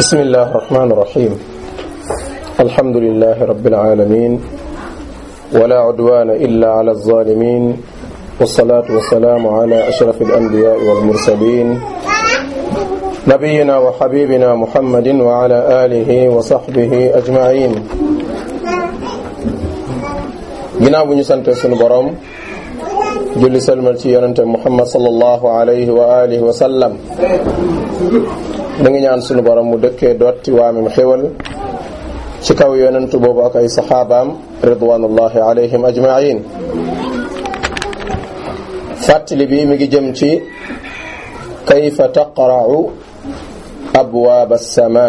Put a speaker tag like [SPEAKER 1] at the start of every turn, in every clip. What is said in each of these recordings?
[SPEAKER 1] بسم الله الرحمن الرحيم الحمد لله رب العالمين ولا عدوان إلا على الظالمين والصلاة والسلام على أشرف الأنبياء والمرسلين نبينا وحبيبنا محمد وعلى آله وصحبه أجمعين ginnaaw bu ñu sante sunu borom julli salmal ci yonente muhammad sallallahu alayhi wa alihi wa sallam da ngi ñaan sunu borom mu dëkkee dotti waamim xéwal ci kaw yonentu boobu ak ay saxaabaam ridwanullahi alayhim ajmain fàttali bi mi ngi jëm ci kayfa taqra'u abwaab as-sama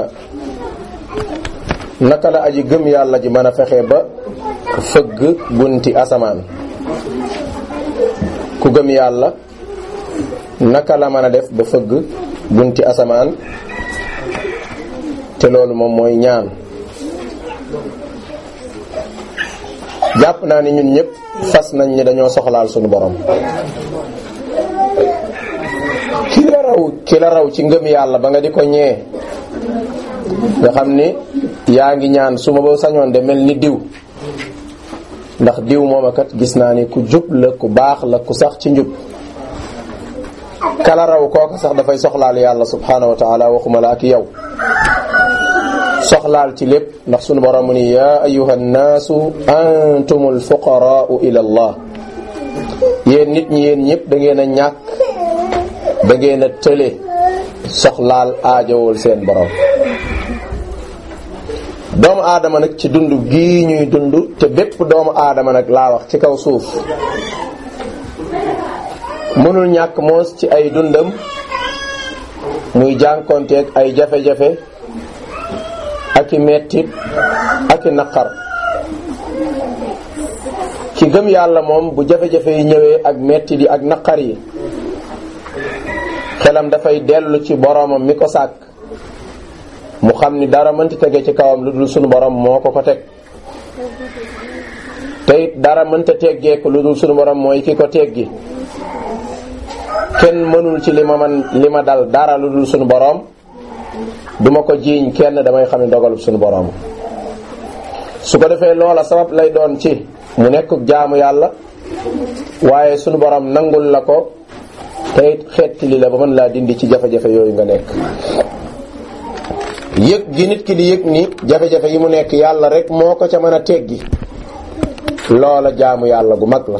[SPEAKER 1] naka la aji gëm yàlla ji mën a fexe ba fëgg bunti asamaan ku gëm yàlla naka la mën a def ba fëgg bunti asamaan te loolu moom mooy ñaan jàpp naa ni ñun ñëpp fas nañ ni dañoo soxlaal suñu borom ki la raw ki la raw ci ngëm yàlla ba nga di ko ñee nga xam ni yaa ngi ñaan su ma ba sañoon de mel ni diw ndax diw moom kat gis naa ni ku jub la ku baax la ku sax ci njub kala raw kooka sax dafay soxlaal yàlla subhanahu wa taala waxuma la ak yow soxlaal ci lépp ndax sunu borom mu ni yaa ayuha nnaasu antumul fuqaraau ila allah yéen nit ñi yéen ñëpp da ngeen a ñàkk da ngeen a tële soxlaal aajowul seen borom doomu aadama nag ci dund gii ñuy dund te bépp doomu aadama nag laa wax ci kaw suuf mënul ñàkk moos ci ay dundam muy jànkonteeg ay jafe-jafe ak i mettit ak i naqar ki gëm yàlla moom bu jafe-jafe yi ñëwee ak mettit yi ak naqar yi xelam dafay dellu ci boromam mi ko sàkk mu xam ni dara mënti tege ci kawam lu dul sunu borom moo ko ko teg te it dara mënta teggeeku lu dul sunu borom mooy ki ko teggi kenn mënul ci li ma man li ma dal dara lu dul sunu borom duma ko jiiñ kenn damay xam ne dogalub sunu borom su ko defee loola sabab lay doon ci mu nekk jaamu yàlla waaye sunu borom nangul la ko te it xetti li la ba mën laa dindi ci jafe-jafe yooyu nga nekk yëg gi nit ki di yëg ni jafe-jafe yi mu nekk yàlla rek moo ko ca mën a teggi loola jaamu yàlla gu mag la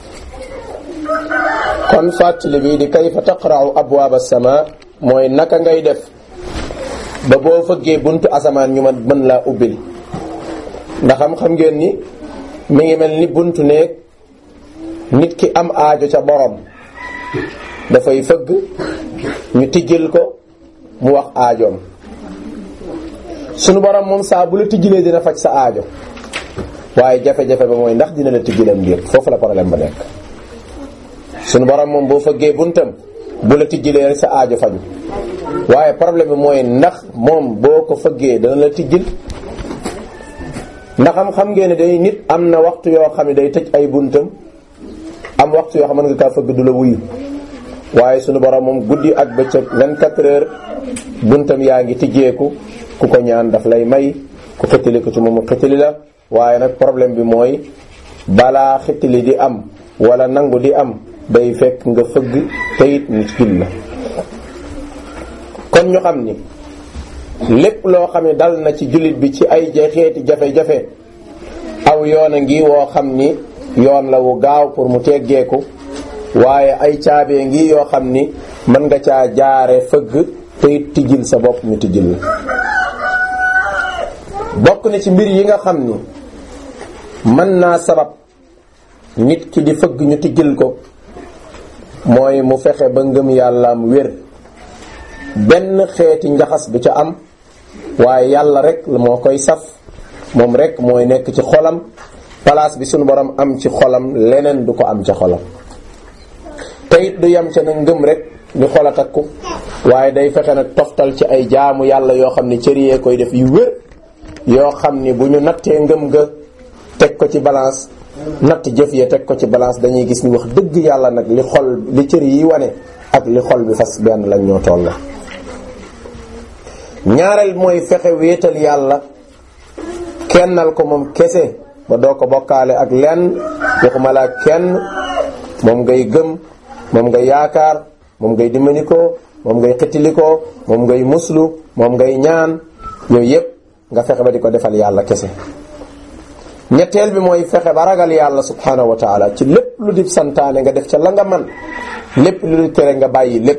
[SPEAKER 1] kon fàttali bi di kayfa taqra'u abwaab as-sama mooy naka ngay def ba boo fëggee buntu asamaan ñu man mën laa ubbil ndax am xam ngeen ni mi ngi mel ni buntu néeg nit ki am aajo ca borom dafay fëgg ñu tijjil ko mu wax aajoom sunu borom moom saa bu la tijjilee dina faj sa aajo waaye jafe-jafe ba mooy ndax dina la tijjilam mbir foofu la problème ba nekk sunu borom moom boo fëggee buntam bu la tijjilee rek sa aajo faju waaye problème bi mooy ndax moom boo ko fëggee dana la tijjil ndax am xam ngeen ne day nit am na waxtu yoo xam ne day tëj ay buntam am waxtu yoo xam mën nga kaa fëgg du la wuyu waaye sunu borom moom guddi ak bëccëg 24 heures buntam yaa ngi tijjeeku ku ko ñaan daf lay may ku xëttali ko ci moom xëttali la waaye nag problème bi mooy balaa xëttali di am wala nangu di am day fekk nga fëgg teyit nit jul la kon ñu xam ni lépp loo xam ne dal na ci jullit bi ci ay xeeti jafe-jafe aw yoon a ngi woo xam ni yoon la wu gaaw pour mu teggeeku waaye ay caabee ngi yoo xam ni mën nga caa jaare fëgg teyit tijjil sa bopp ñu tijjil la bokk na ci mbir yi nga xam ni mën naa sabab nit ki di fëgg ñu tijjil ko mooy mu fexe ba ngëm yàllaam wér benn xeeti njaxas bu ca am waaye yàlla rek moo koy saf moom rek mooy nekk ci xolam place bi sunu borom am ci xolam leneen du ko am ca xolam te it du yem ca nag ngëm rek di xol a takku waaye day fexe nag toftal ci ay jaamu yàlla yoo xam ni cër yee koy def yu wér yoo xam ni bu ñu nattee ngëm ga teg ko ci balance natt jëf ya teg ko ci balance dañuy gis ni wax dëgg yàlla nag li xol li cër yi wane ak li xol bi fas benn lañ ñoo toll ñaareel mooy fexe wéetal yàlla kennal ko moom kese ba doo ko bokkaale ak lenn waxuma la kenn moom ngay gëm moom ngay yaakaar moom ngay dimbanikoo moom ngay xittilikoo moom ngay muslu moom ngay ñaan yooyu yépp nga fexe ba di ko defal yàlla kese ñetteel bi mooy fexe ba ragal yàlla subhanahu wa taala ci lépp lu di santaane nga def ca la nga man lépp lu di tere nga bàyyi lépp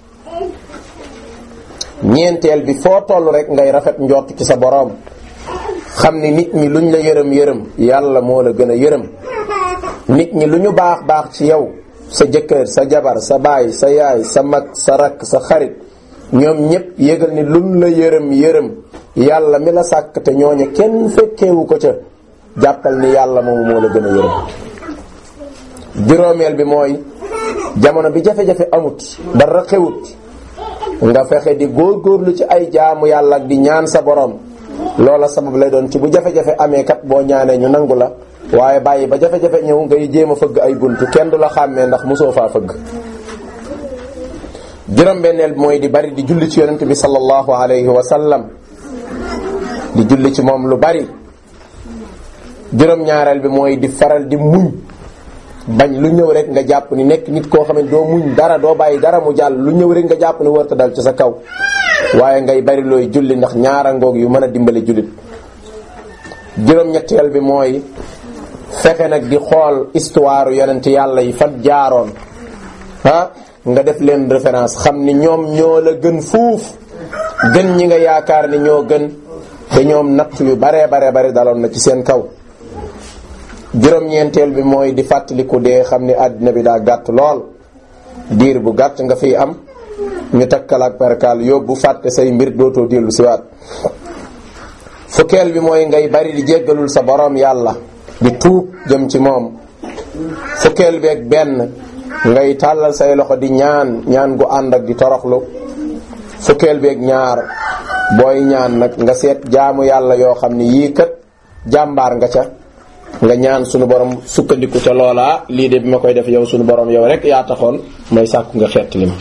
[SPEAKER 1] ñeenteel bi foo toll rek ngay rafet njort ci sa boroom xam ni nit ñi luñ la yërëm yërëm yàlla moo la gën a yërëm nit ñi lu ñu baax baax ci yow sa jëkkër sa jabar sa baay sa yaay sa mag sa rakk sa xarit ñoom ñépp yëgal ni luñ la yërëm yërëm yàlla mi la sàkk te ñooñu kenn fekkeewu ko ca jàppal ni yàlla moomu moo la gën a yërëm juróomeel bi mooy jamono bi jafe-jafe amut dara xewut nga fexe di góorgóorlu ci ay jaamu yàlla ak di ñaan sa borom loola sabab lay doon ci bu jafe-jafe amee kat boo ñaanee ñu nangu la waaye bàyyi ba jafe-jafe ñëw ngay jéem a fëgg ay buntu kenn du la xàmmee ndax mosoo faa fëgg juróom-benneel bi mooy di bari di julli ci yonent bi sallallahu alayhi wa sallam di julli ci moom lu bari juróom-ñaareel bi mooy di faral di muñ bañ lu ñëw rek nga jàpp ni nekk nit koo xam ne doo muñ dara doo bàyyi dara mu jàll lu ñëw rek nga jàpp ni warta dal ci sa kaw waaye ngay bari looy julli ndax ñaara ngoog yu mën a dimbali jullit juróom-ñetteel bi mooy fexe nag di xool histoire yonent yàlla yi fan jaaroon ah nga def leen référence xam ni ñoom ñoo la gën fuuf gën ñi nga yaakaar ni ñoo gën te ñoom natt yu baree bare bare daloon na ci seen kaw juróom-ñeenteel bi mooy di fàttaliku dee xam ni àddina bi daa gàtt lool diir bu gàtt nga fiy am ñu takkal ak perkaal yóbbu fàtte say mbir dootoo dellu siwaat fukkeel bi mooy ngay bari di jéggalul sa borom yàlla di tuub jëm ci moom fukkeel bi ak benn ngay tàllal say loxo di ñaan ñaan gu ànd ak di toroxlu fukkeel bi ak ñaar booy ñaan nag nga seet jaamu yàlla yoo xam ni yii kat jàmbaar nga ca nga ñaan sunu borom sukkandiku ca loola lii de bi ma koy def yow sunu borom yow rek yaa taxoon may sàkku nga xeet li ma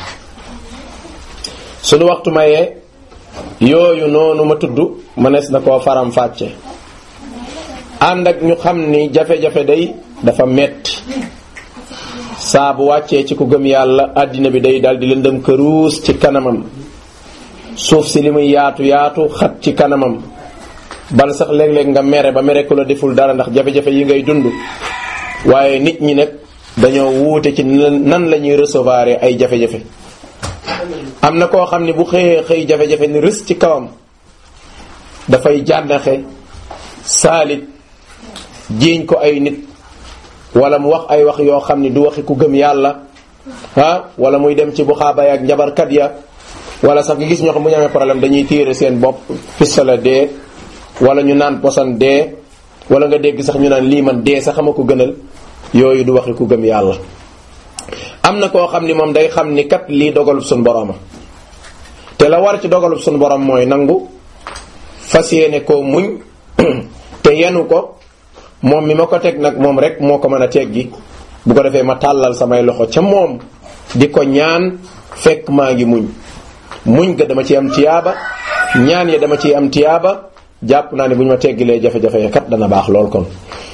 [SPEAKER 1] sunu waxtu mayee yooyu noonu ma tudd mënees na koo faram fàcce ànd ak ñu xam ni jafe-jafe day dafa metti saa bu wàccee ci ku gëm yàlla àddina bi day dal di lëndëm këruus ci kanamam suuf si li muy yaatu yaatu xat ci kanamam bal sax léeg-léeg nga mere ba mere ku la deful dara ndax jafe-jafe yi ngay dund waaye nit ñi nag dañoo wuute ci nan la ñuy recevoir ay jafe-jafe am na koo xam ne bu xëyee xëy jafe-jafe ni rës ci kawam dafay jànnaxe saalit jiiñ ko ay nit wala mu wax ay wax yoo xam ni du waxi ku gëm yàlla ah wala muy dem ci bu xaabay ak njabarkat ya wala sax nga gis ñoo xam bu ñu amee problème dañuy tiire seen bopp pistolet dee wala ñu naan posan dee wala nga dégg sax ñu naan lii man dee sax ama ko gënal yooyu du waxi ku gëm yàlla am na koo xam ni moom day xam ni kat lii dogalub suñ boroma te la war ci dogalub suñ borom mooy nangu fas yéene koo muñ te yenu ko moom mi ma ko teg nag moom rek moo ko mën a teggi bu ko defee ma tàllal samay loxo ca moom di ko ñaan fekk maa ngi muñ muñ ga dama ci am tiyaaba ñaan ya dama ciy am tiyaaba jàpp naa ne bu ñu ma teggilee jafe-jafe kat dana baax lool kon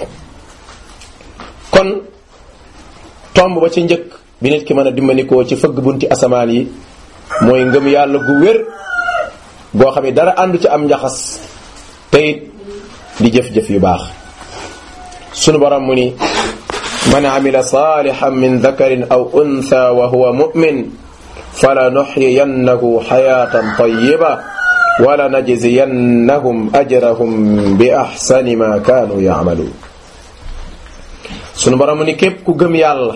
[SPEAKER 1] kon tomb ba ci njëkk bi nit ki mën a dimbanikoo ci fëgg bunti asamaan yi mooy ngëm yàlla gu wér goo xam ne dara àndu ci am njaxas te it di jëf-jëf yu baax sunu borom mu ni man amila salihan min dakarin aw untha wa huwa mu'min fala nuxyiyannahu xayatan tayiba wala najziyannahum ajrahum bi axsani ma kaanu yacmaluun sunu borom mu ni képp ku gëm yàlla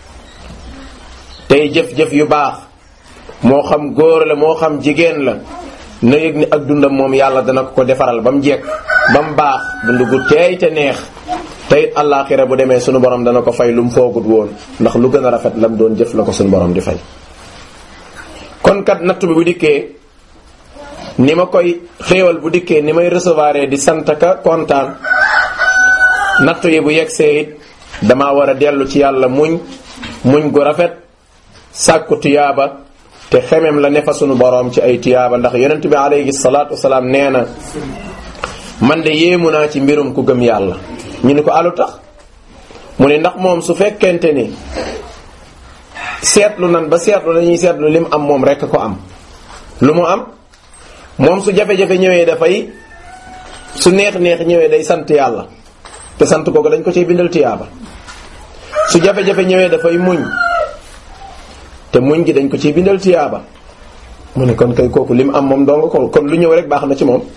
[SPEAKER 1] tey jëf-jëf yu baax moo xam góor la moo xam jigéen la na yëg ni ak dundam moom yàlla dana ko ko defaral ba mu jekk ba mu baax dund gu teey te neex te it àllaaxira bu demee sunu borom dana ko fay lu mu foogut woon ndax lu gën a rafet lam doon jëf la ko sunu borom di fay. kon kat nattu bi bu dikkee ni ma koy xéewal bu dikkee ni may recevoir di sant ka kontaan nattu yi bu yegsee it damaa war a dellu ci yàlla muñ muñ gu rafet sàkku tuyaaba te xemem la ne fa sunu boroom ci ay tiyaaba ndax yonent bi alayhi salaatu wasalaam nee na man de yéemu naa ci mbirum ku gëm yàlla ñu ni ko alu tax mu ne ndax moom su fekkente ni seetlu nan ba seetlu dañuy seetlu lim am moom rekk ko am lu mu am moom su jafe-jafe ñëwee dafay su neex-neex ñëwee day sant yàlla te sant kooku dañ ko ciy bindal tiyaaba su jafe-jafe ñëwee dafay muñ te muñ gi dañ ko ciy bindal tiyaaba mu ne kon kay kooku lim am moom dong ko kon lu ñëw rek baax na ci moom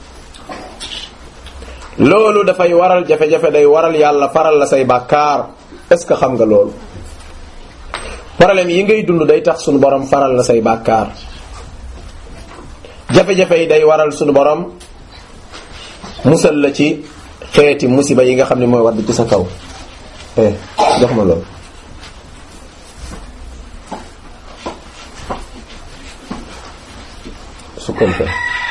[SPEAKER 1] loolu dafay waral jafe-jafe day waral yàlla faral la say bàkkaar est-ce que xam nga loolu problème yi ngay dund day tax sunu borom faral la say bàkkaar jafe-jafe yi day waral sunu borom musal la ci xeeti musiba yi nga xam ne mooy wadd ci sa kaw eh jox ma loolu su compte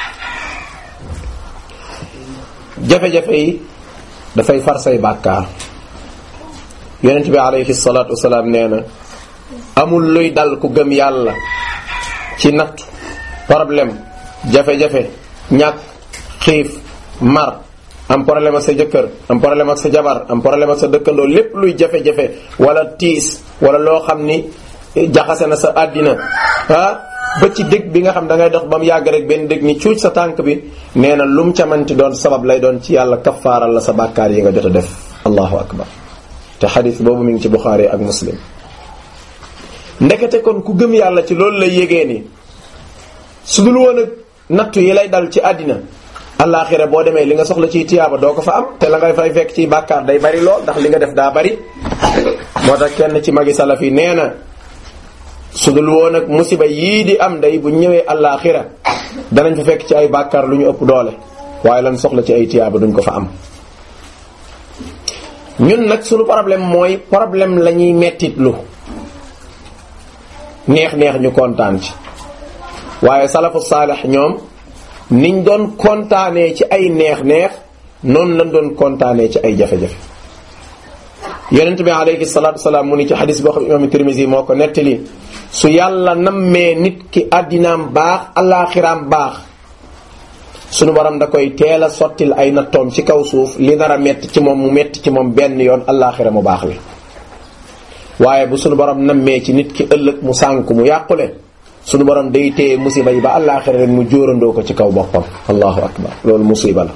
[SPEAKER 1] jafe-jafe yi dafay far say bàkkaar yonent bi alayhi salaatu wasalaam nee na amul luy dal ku gëm yàlla ci nattu problème jafe-jafe ñàkk xiif mar am problème ak sa jëkkër am problème ak sa jabar am problème ak sa dëkkandoo lépp luy jafe-jafe wala tiis wala loo xam ni jaxase na sa àddina ah ba ci dëgg bi nga xam da ngay dox ba mu yàgg rek benn dëgg ni cuuc sa tànk bi nee na lum ca manti doon sabab lay doon ci yàlla kafaaral la sa bàkkaar yi nga jot a def allahu akbar te xadis boobu mi ngi ci buxaari ak muslim ndekete kon ku gëm yàlla ci loolu lay yégee ni su dul woon ak nattu yi lay dal ci àddina allaaxira boo demee li nga soxla ciy tiyaaba doo ko fa am te la ngay fay fekk ciy bàkkaar day bari lool ndax li nga def daa bari moo tax kenn ci magi salaf yi nee na su dul woon ak musiba yii di am day bu ñëwee allaaxira danañ fa fekk ci ay bàkkaar lu ñu ëpp doole waaye lan soxla ci ay tiyaaba duñ ko fa am ñun nag sunu problème mooy problème la ñuy mettitlu neex-neex ñu kontaan ci waaye salafu saalix ñoom niñ doon kontaanee ci ay neex-neex noonu lañ doon kontaanee ci ay jafe-jafe yonent bi alayhi salaatu wasalaam mu ni ci xadis boo xam imam Tirmisi moo ko nettali su yàlla nammee nit ki àddinaam baax alaaxiraam baax sunu borom da koy teel a sottil ay nattoom ci kaw suuf li nar a metti ci moom mu metti ci moom benn yoon alaaxira mu baax li waaye bu sunu borom nammee ci nit ki ëllëg mu sànk mu yàqule sunu borom day téye musiba yi ba alaaxira ren mu jóorandoo ko ci kaw boppam allahu akbar loolu musiba la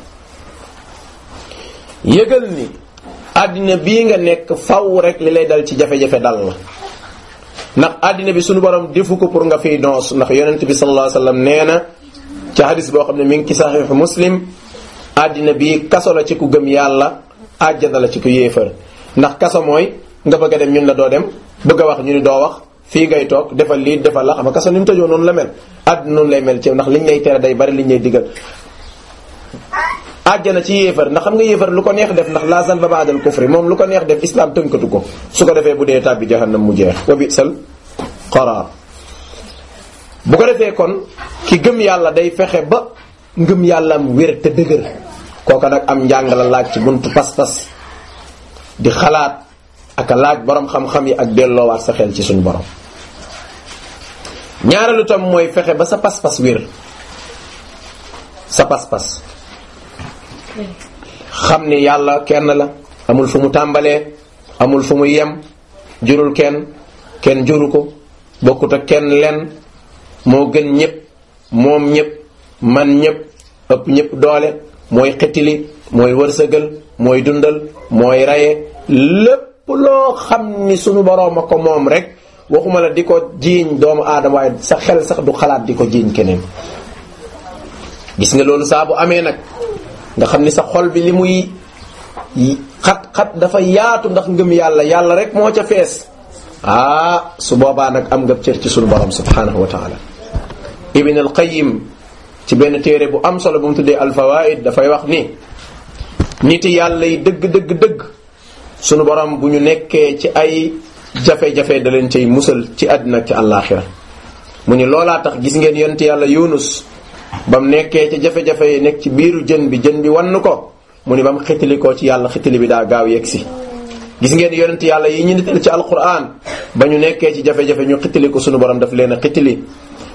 [SPEAKER 1] yëgal ni àddina bii nga nekk faw rek li lay dal ci jafe-jafe dal la ndax àddina bi sunu borom defu ko pour nga fiy noos ndax yonent bi sallallahu alayhi wasallam nee na ci hadis boo xam ne mi ngi ci saxiixu muslim àddina bi kaso la ci ku gëm yàlla àjjana la ci ku yéefar ndax kaso mooy nga bëgg a dem ñun la doo dem bëgg a wax ñu ni doo wax fii ngay toog defal lii defal la xam nga kaso ni mu tëjoo noonu la mel àddina noonu lay mel ci ndax liñ lay tere day bari liñ lay digal àjjana ci yéefar ndax xam nga yéefar lu ko neex def ndax la zanba ba'dal kufri moom lu ko neex def islam tënkatu ko su ko defee bu dee tàbbi jahannam mu jeex wa bi'sal qaraar bu ko defee kon ki gëm yàlla day fexe ba ngëm yàllam wér te dëgër kooka nag am njàng la laaj ci buntu pas-pas di xalaat ak a laaj borom xam-xam yi ak delloowaat sa xel ci suñu borom ñaareelu tam mooy fexe ba sa pas-pas wér sa pas-pas xam ni yàlla kenn la amul fu mu tàmbalee amul fu mu yem jurul kenn kenn juru ko bokkut ak kenn lenn moo gën ñëpp moom ñëpp man ñëpp ëpp ñëpp doole mooy xettili mooy wërsëgal mooy dundal mooy raye lépp loo xam ni sunu boroom a ko moom rek waxuma la di ko jiiñ doomu aadama waaye sa xel sax du xalaat di ko jiiñ keneen gis nga loolu saa bu amee nag nga xam ni sa xol bi li muy xat-xat dafa yaatu ndax ngëm yàlla yàlla rek moo ca fees ah su boobaa nag am nga cër ci sunu borom subhanahu wa taala ibn al qayyim ci benn téere bu am solo bu mu tuddee al fawaid dafay wax ni niti yàlla yi dëgg dëgg dëgg sunu borom bu ñu nekkee ci ay jafe-jafe da leen cay musal ci àddina ak ci àllaaxira mu ni loolaa tax gis ngeen yonent yàlla yunus ba mu nekkee ci jafe-jafe yi nekk ci biiru jën bi jën bi wann ko mu ni ba mu xitili koo ci yàlla xitili bi daa gaaw yegg si gis ngeen yonent yàlla yi ñu nital ci alquran ba ñu nekkee ci jafe-jafe ñu xitili ko sunu borom daf leen a xitili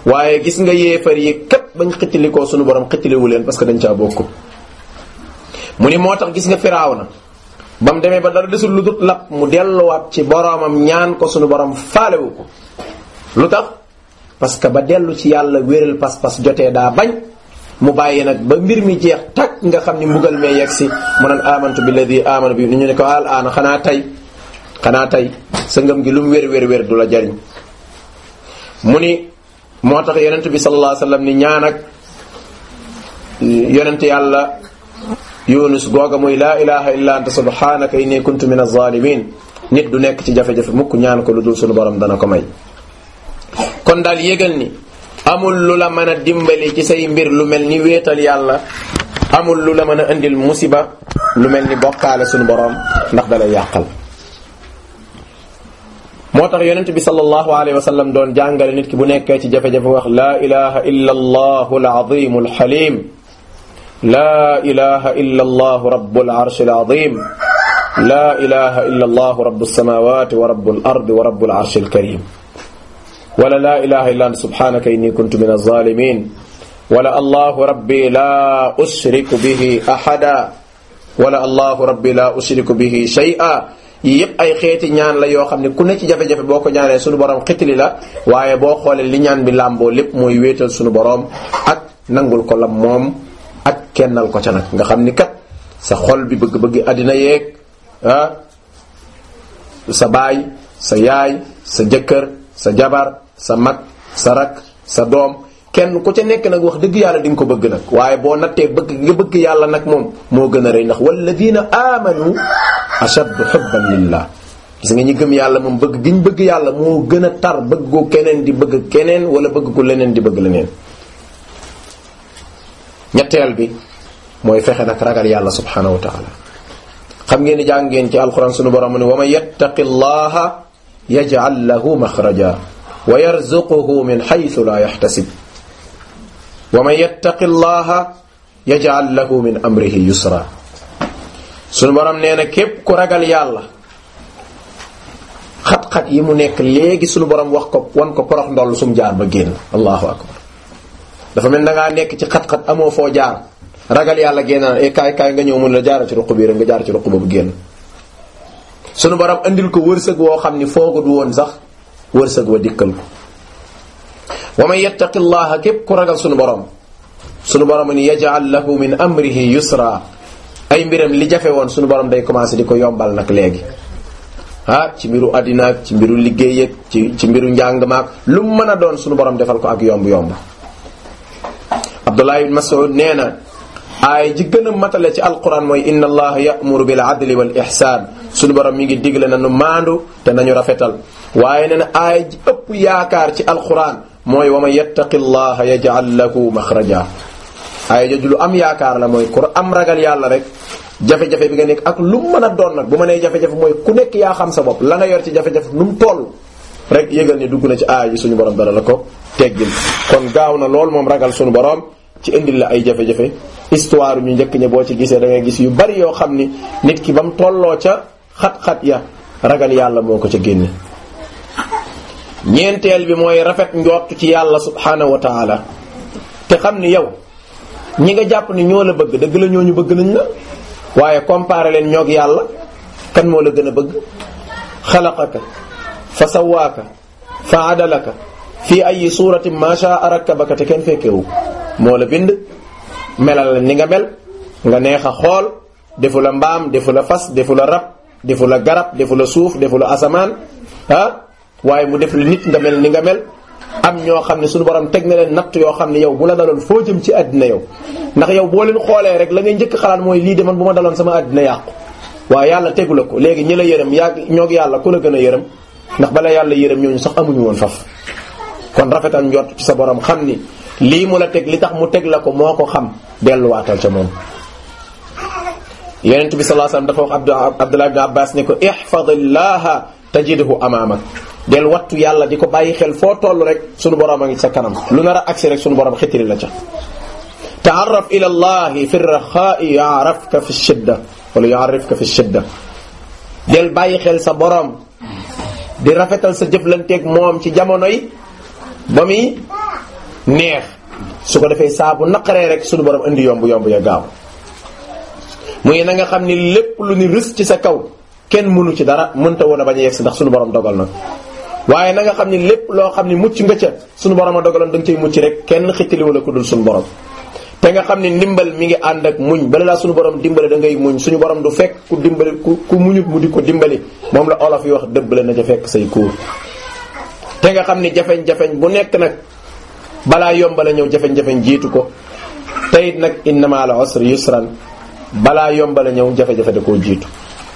[SPEAKER 1] waaye gis nga yéefar yi képp bañ xittilikoo sunu borom xittiliwu leen parce que dañ caa bokku mu ni moo tax gis nga Firawna ba mu demee ba dara desul lu dut lap mu delluwaat ci boromam ñaan ko sunu borom faalewu ko lu tax parce que ba dellu ci yàlla wéral pas-pas jotee daa bañ mu bàyyi nag ba mbir mi jeex takk nga xam ni mbugal mee yegg si mu naan amantu billadi amana bi ni ñu ne ko al aana xanaa tey xanaa tey sa ngëm gi lu mu wér wér wér du la jariñ mu ni moo tax yonent bi sallallahu alayhi wasallam ni ñaan ak yonent yàlla yunus googa muy laa ilaha illa anta subhanaka inni kuntu min az-zalimin nit du nekk ci jafe-jafe mukk ñaan ko lu dul sunu borom dana ko may kon daal yégal ni amul lu la mën a dimbali ci say mbir lu mel ni wéetal yàlla amul lu la mën a indil musiba lu mel ni bokkaale sunu borom ndax dalay yàqal moo tax yonent bi sallallahu alayhi wa sallam doon jàngale nit ki bu nekkee ci jafe-jafe wax laa ilaha illa allahu al-azim al-halim laa ilaha illa allahu rabbul arshi al-azim laa ilaha illa allahu rabbus samawati wa rabbul ardi wa rabbul arshi al-karim wala laa ilaha illa anta subhanaka inni kuntu min az-zalimin wala allahu rabbi la ushriku bihi ahada wala allahu rabbi la ushriku bihi shay'a yii yépp ay xeeti ñaan la yoo xam ne ku ne ci jafe-jafe boo ko ñaanee sunu borom xitili la waaye boo xoolee li ñaan bi làmboo lépp mooy wéetal sunu borom ak nangul ko la moom ak kennal ko ca nag nga xam ni kat sa xol bi bëgg-bëgg àddina yeeg ah sa baay sa yaay sa jëkkër sa jabar sa mag sa rak sa doom kenn ku ca nekk nag wax dëgg yàlla di nga ko bëgg nag waaye boo nattee bëgg nga bëgg yàlla nag moom moo gën a rëy ndax walladina amanu ashaddu hubban lillah gis nga ñi gëm yàlla moom bëgg gi ñu bëgg yàlla moo gën a tar bëggu keneen di bëgg keneen wala bëgg ko leneen di bëgg leneen ñetteel bi mooy fexe nag ragal yàlla subhanahu wa taala xam ngeen ni jàng ngeen ci alquran sunu borom ne wa man yattaqi llaha yaj'al lahu maxraja wa yarzuquhu min haythu la yahtasib wa man yattaqi llaha yaj'al lahu min amrihi yusra sunu borom nee na képp ku ragal yàlla xat-xat yi mu nekk léegi sunu borom wax ko wan ko porox ndoll sum jaar ba génn allahu akbar dafa mel da ngaa nekk ci xat-xat amoo foo jaar ragal yàlla génn e kaay kaay nga ñëw mun la jaara ci ruq bi rek nga jaar ci ruq ba bu génn sunu borom andil ko wërsëg woo xam ni foogut woon sax wërsëg wa dikkal ko wa man yattaqi llaha képp ku ragal sunu borom sunu borom ni yaj'al lahu min amrihi yusra ay mbiram li jafe woon sunu borom day commencé di ko yombal nag léegi ah ci mbiru àddina ak ci mbiru liggéey ak ci ci mbiru njàng maak lu mu mën a doon sunu borom defal ko ak yomb yomb Abdullah ibn Mas'ud nee na aay ji gën a matale ci alquran mooy inna allaha ya'muru bil adli wal ihsan sunu borom mi ngi digle na nu maandu te nañu rafetal waaye nee na aay ji ëpp yaakaar ci alquran mooy wa man yattaqi llaha yaj'al lahu maxraja aaya jooju lu am yaakaar la mooy ku am ragal yàlla rek jafe-jafe bi nga nekk ak lu mu mën a doon nag bu ma nee jafe-jafe mooy ku nekk yaa xam sa bopp la nga yor ci jafe-jafe nu mu toll rek yëgal ni dugg na ci aaya ji suñu borom dara la ko teggil kon gaaw na lool moom ragal suñu borom ci indil la ay jafe-jafe histoire ñu njëkk ña boo ci gisee da ngay gis yu bari yoo xam ni nit ki ba mu tolloo ca xat-xat ya ragal yàlla moo ko ca génne ñeenteel bi mooy rafet njort ci yàlla subhanahu wa taala te xam ni yow ñi nga jàpp ni ñoo la bëgg dëgg la ñooñu bëgg nañ la waaye comparé leen ñoog yàlla kan moo la gën a bëgg xalaqaka fa sawaaka fa adalaka fii ay suratin ma sha'a rakkabaka te kenn fekkewu moo la bind melal la ni nga mel nga neex a xool defu la mbaam defu la fas defu la rab defu la garab defu la suuf defu la asamaan ah waaye mu def la nit nga mel ni nga mel am ñoo xam ne suñu borom teg na leen natt yoo xam ne yow bu la daloon foo jëm ci àddina yow ndax yow boo leen xoolee rek la ngay njëkk xalaat mooy lii de man bu ma daloon sama àddina yàqu waaye yàlla tegu la ko léegi ñi la yërëm yaa ñoog yàlla ku la gën a yërëm ndax bala yàlla yërëm ñooñu sax amuñu woon faf kon rafetal njort ci sa borom xam ni lii mu la teg li tax mu teg la ko moo ko xam delluwaatal ca moom yonent bi sallallahu alayhi wasallam dafa wax Abdullah ibn Abbas ne ko ihfadillaha tajidhu amaamak del wattu yàlla di ko bàyyi xel foo toll rek sunu borom a ngi sa kanam lu nar a agsi rek sunu borom xitili la ca taarraf ila allahi fi raxaa'i yaarafka fi shidda wala yaarifka fi shidda del bàyyi xel sa borom di rafetal sa jëflanteeg moom ci jamono yi ba muy neex su ko defee saabu naqaree rek suñu borom indi yomb yomb ya gaaw muy na nga xam ni lépp lu ni rës ci sa kaw kenn mënu ci dara mënta woon a bañ a yegg si ndax suñu borom dogal na waaye na nga xam ni lépp loo xam ni mucc nga ca suñu borom a dogaloon da nga cay mucc rek kenn xittali wala ku dul suñu borom te nga xam ni ndimbal mi ngi ànd ak muñ bala laa suñu borom dimbale da ngay muñ suñu borom du fekk ku dimbali ku ku muñut mu di ko dimbali moom la olof yi wax dëbbale na ca fekk say kuur te nga xam ni jafeñ-jafeñ bu nekk nag balaa yombala ñëw jafeñ-jafeñ jiitu ko te it nag inna ma'al usri yusran balaa yombala ñëw jafe-jafe da koo jiitu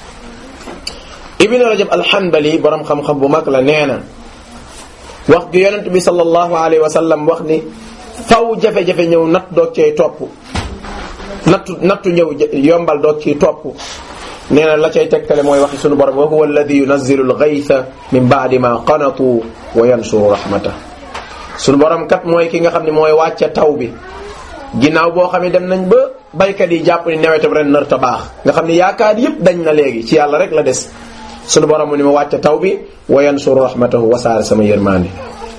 [SPEAKER 1] ibn rajab alhanbali borom xam-xam bu mag la nee na wax gi yonent bi sallallahu alayhi wa sallam wax ni faw jafe-jafe ñëw natt doog cee topp nattu nattu ñëw yombal doog ciy topp nee na la cay tegtale mooy waxi sunu borom wa huwa alladi yunazzilu al-ghaytha min ba'di ma qanatu wa yansuru rahmata sunu borom kat mooy ki nga xam ne mooy wàcce taw bi ginnaaw boo xam ne dem nañ ba baykat yi jàpp ni nawetam ren nar ta baax nga xam ne yaakaar yépp dañ na léegi ci yàlla rek la des sunu borom mu ni ma wàcce taw bi wa yansuru rahmatahu wasaare sama yërmande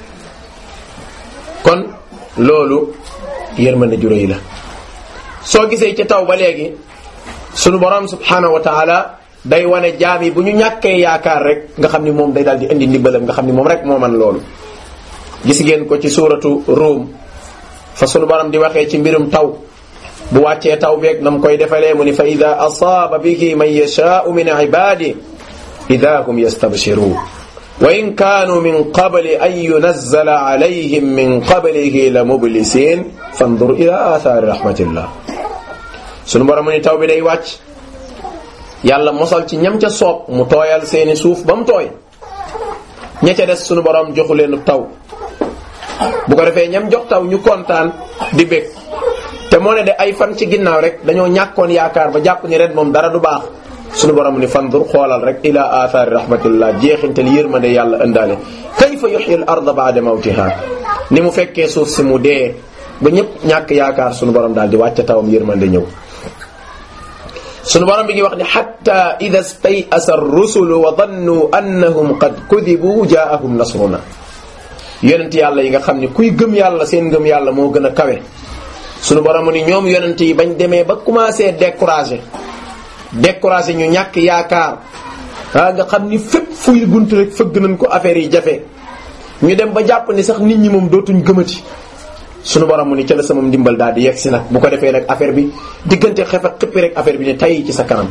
[SPEAKER 1] kon loolu yërmande ju rëy la soo gisee ci taw ba léegi sunu borom subhanahu wa taala day wane jaam yi bu ñu ñàkkee yaakaar rek nga xam ni moom day daal di indi ndimbalam nga xam ni moom rek moo man loolu gis ngeen ko ci suuratu Rum fa sunu borom di waxee ci mbirum taw bu wàccee taw beeg nam koy defalee mu ni fa ida asaaba bihi man yashaau min ibadi ida hum yastabshirun wa in kaanu min qabli an yunazzala alayhim min qablihi la mublisin fandur ila athari rahmatillah sunu borom mu ni taw bi day wàcc yàlla mosal ci ñam ca soob mu tooyal seeni suuf ba mu tooy ña ca des sunu borom joxu leen taw bu ko defee ñam jox taw ñu kontaan di bég te moo ne de ay fan ci ginnaaw rek dañoo ñàkkoon yaakaar ba jàpp ni ren moom dara du baax sunu borom ni fandur xoolal rek ila athari rahmatillah jeexintal yërmande yàlla ëndaale kayfa yuhyi al arda ba'da mawtiha ni mu fekkee suuf si mu dee ba ñëpp ñàkk yaakaar sunu borom daal di wàcce tawam yërmande ñëw sunu borom bi ngi wax ni hatta idha stay'asa ar-rusulu wa dhannu annahum qad kudibu ja'ahum nasruna yonent yàlla yi nga xam ni kuy gëm yàlla seen gëm yàlla moo gën a kawe sunu borom ni ñoom yonent yi bañ demee ba commencé découragé découragé ñu ñàkk yaakaar ah nga xam ni fépp fuy bunt rek fëgg nañ ko affaire yi jafe ñu dem ba jàpp ni sax nit ñi moom dootuñ gëmati sunu borom mu ni ca la sama ndimbal daal di yegg si nag bu ko defee nag affaire bi diggante xef ak xippi rek affaire bi ne tay ci sa kanam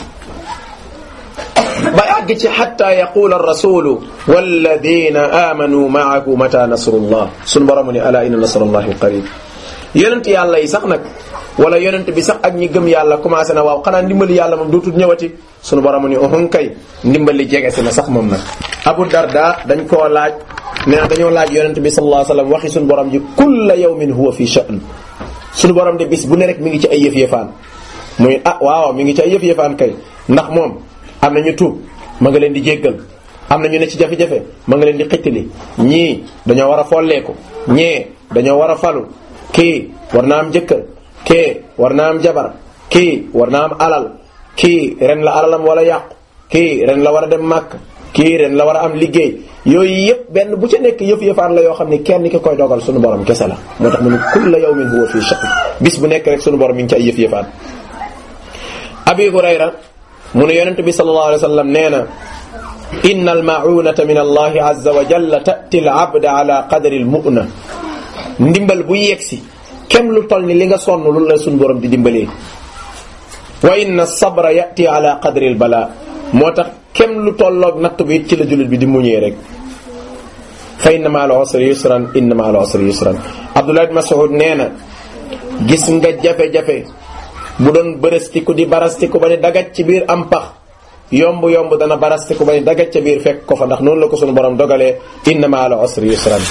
[SPEAKER 1] ba àgg ci xatta yaqula ar-rasulu walladina amanu ma'ahu mata nasrullah sunu borom mu ni ala inna nasrullahi qarib yonent yàlla yi sax nag wala yonent bi sax ak ñi gëm yàlla commencé na waaw xanaa ndimbali yàlla moom dootul ñëwati sunu borom ni uhun kay ndimbali jege si na sax moom nag Abu Darda dañ koo laaj nee na dañoo laaj yonent bi sallallahu alayhi wasallam waxi sunu borom ji kulla yawmin huwa fi sha'n sunu borom de bis bu ne rek mi ngi ci ay yëf-yëfaan muy ah waaw mi ngi ci ay yëf-yëfaan kay ndax moom am na ñu tuub ma nga leen di jéggal am na ñu ne ci jafe-jafe ma nga leen di xittali ñii dañoo war a folleeku ñee dañoo war a falu kii war na am jëkkër kii war na am jabar kii war na am alal kii ren la alalam wala yàqu kii ren la war a dem màkk kii ren la war a am liggéey yooyu yëpp benn bu ca nekk yëf yëfaan la yoo xam ne kenn ki koy dogal sunu borom kese la moo tax mu ne kulla yawmin huwa fii sha'n bis bu nekk rek sunu borom mi ngi ci ay yëf yëfaan abi hurayra mu ne yonent bi sallallahu alayhi wa sallam nee na inna almaunata min allahi azza wa jalla ta'ti al-abda ala qadri al-mu'na ndimbal bu yegsi kem lu toll ni li nga sonn lu la suñu borom di dimbalee wa inna sabra yati ala qadri al bala moo tax kem lu tolloog natt bi ci la jullit bi di muñee rek fa inna ma al usri yusran inna ma al usri yusran Abdullah ibn Mas'ud nee na gis nga jafe-jafe bu doon bërëstiku di barastiku ba ne dagaj ci biir am pax yomb yomb dana barastiku ba ne dagaj ca biir fekk ko fa ndax noonu la ko suñu borom dogalee inna ma al usri yusran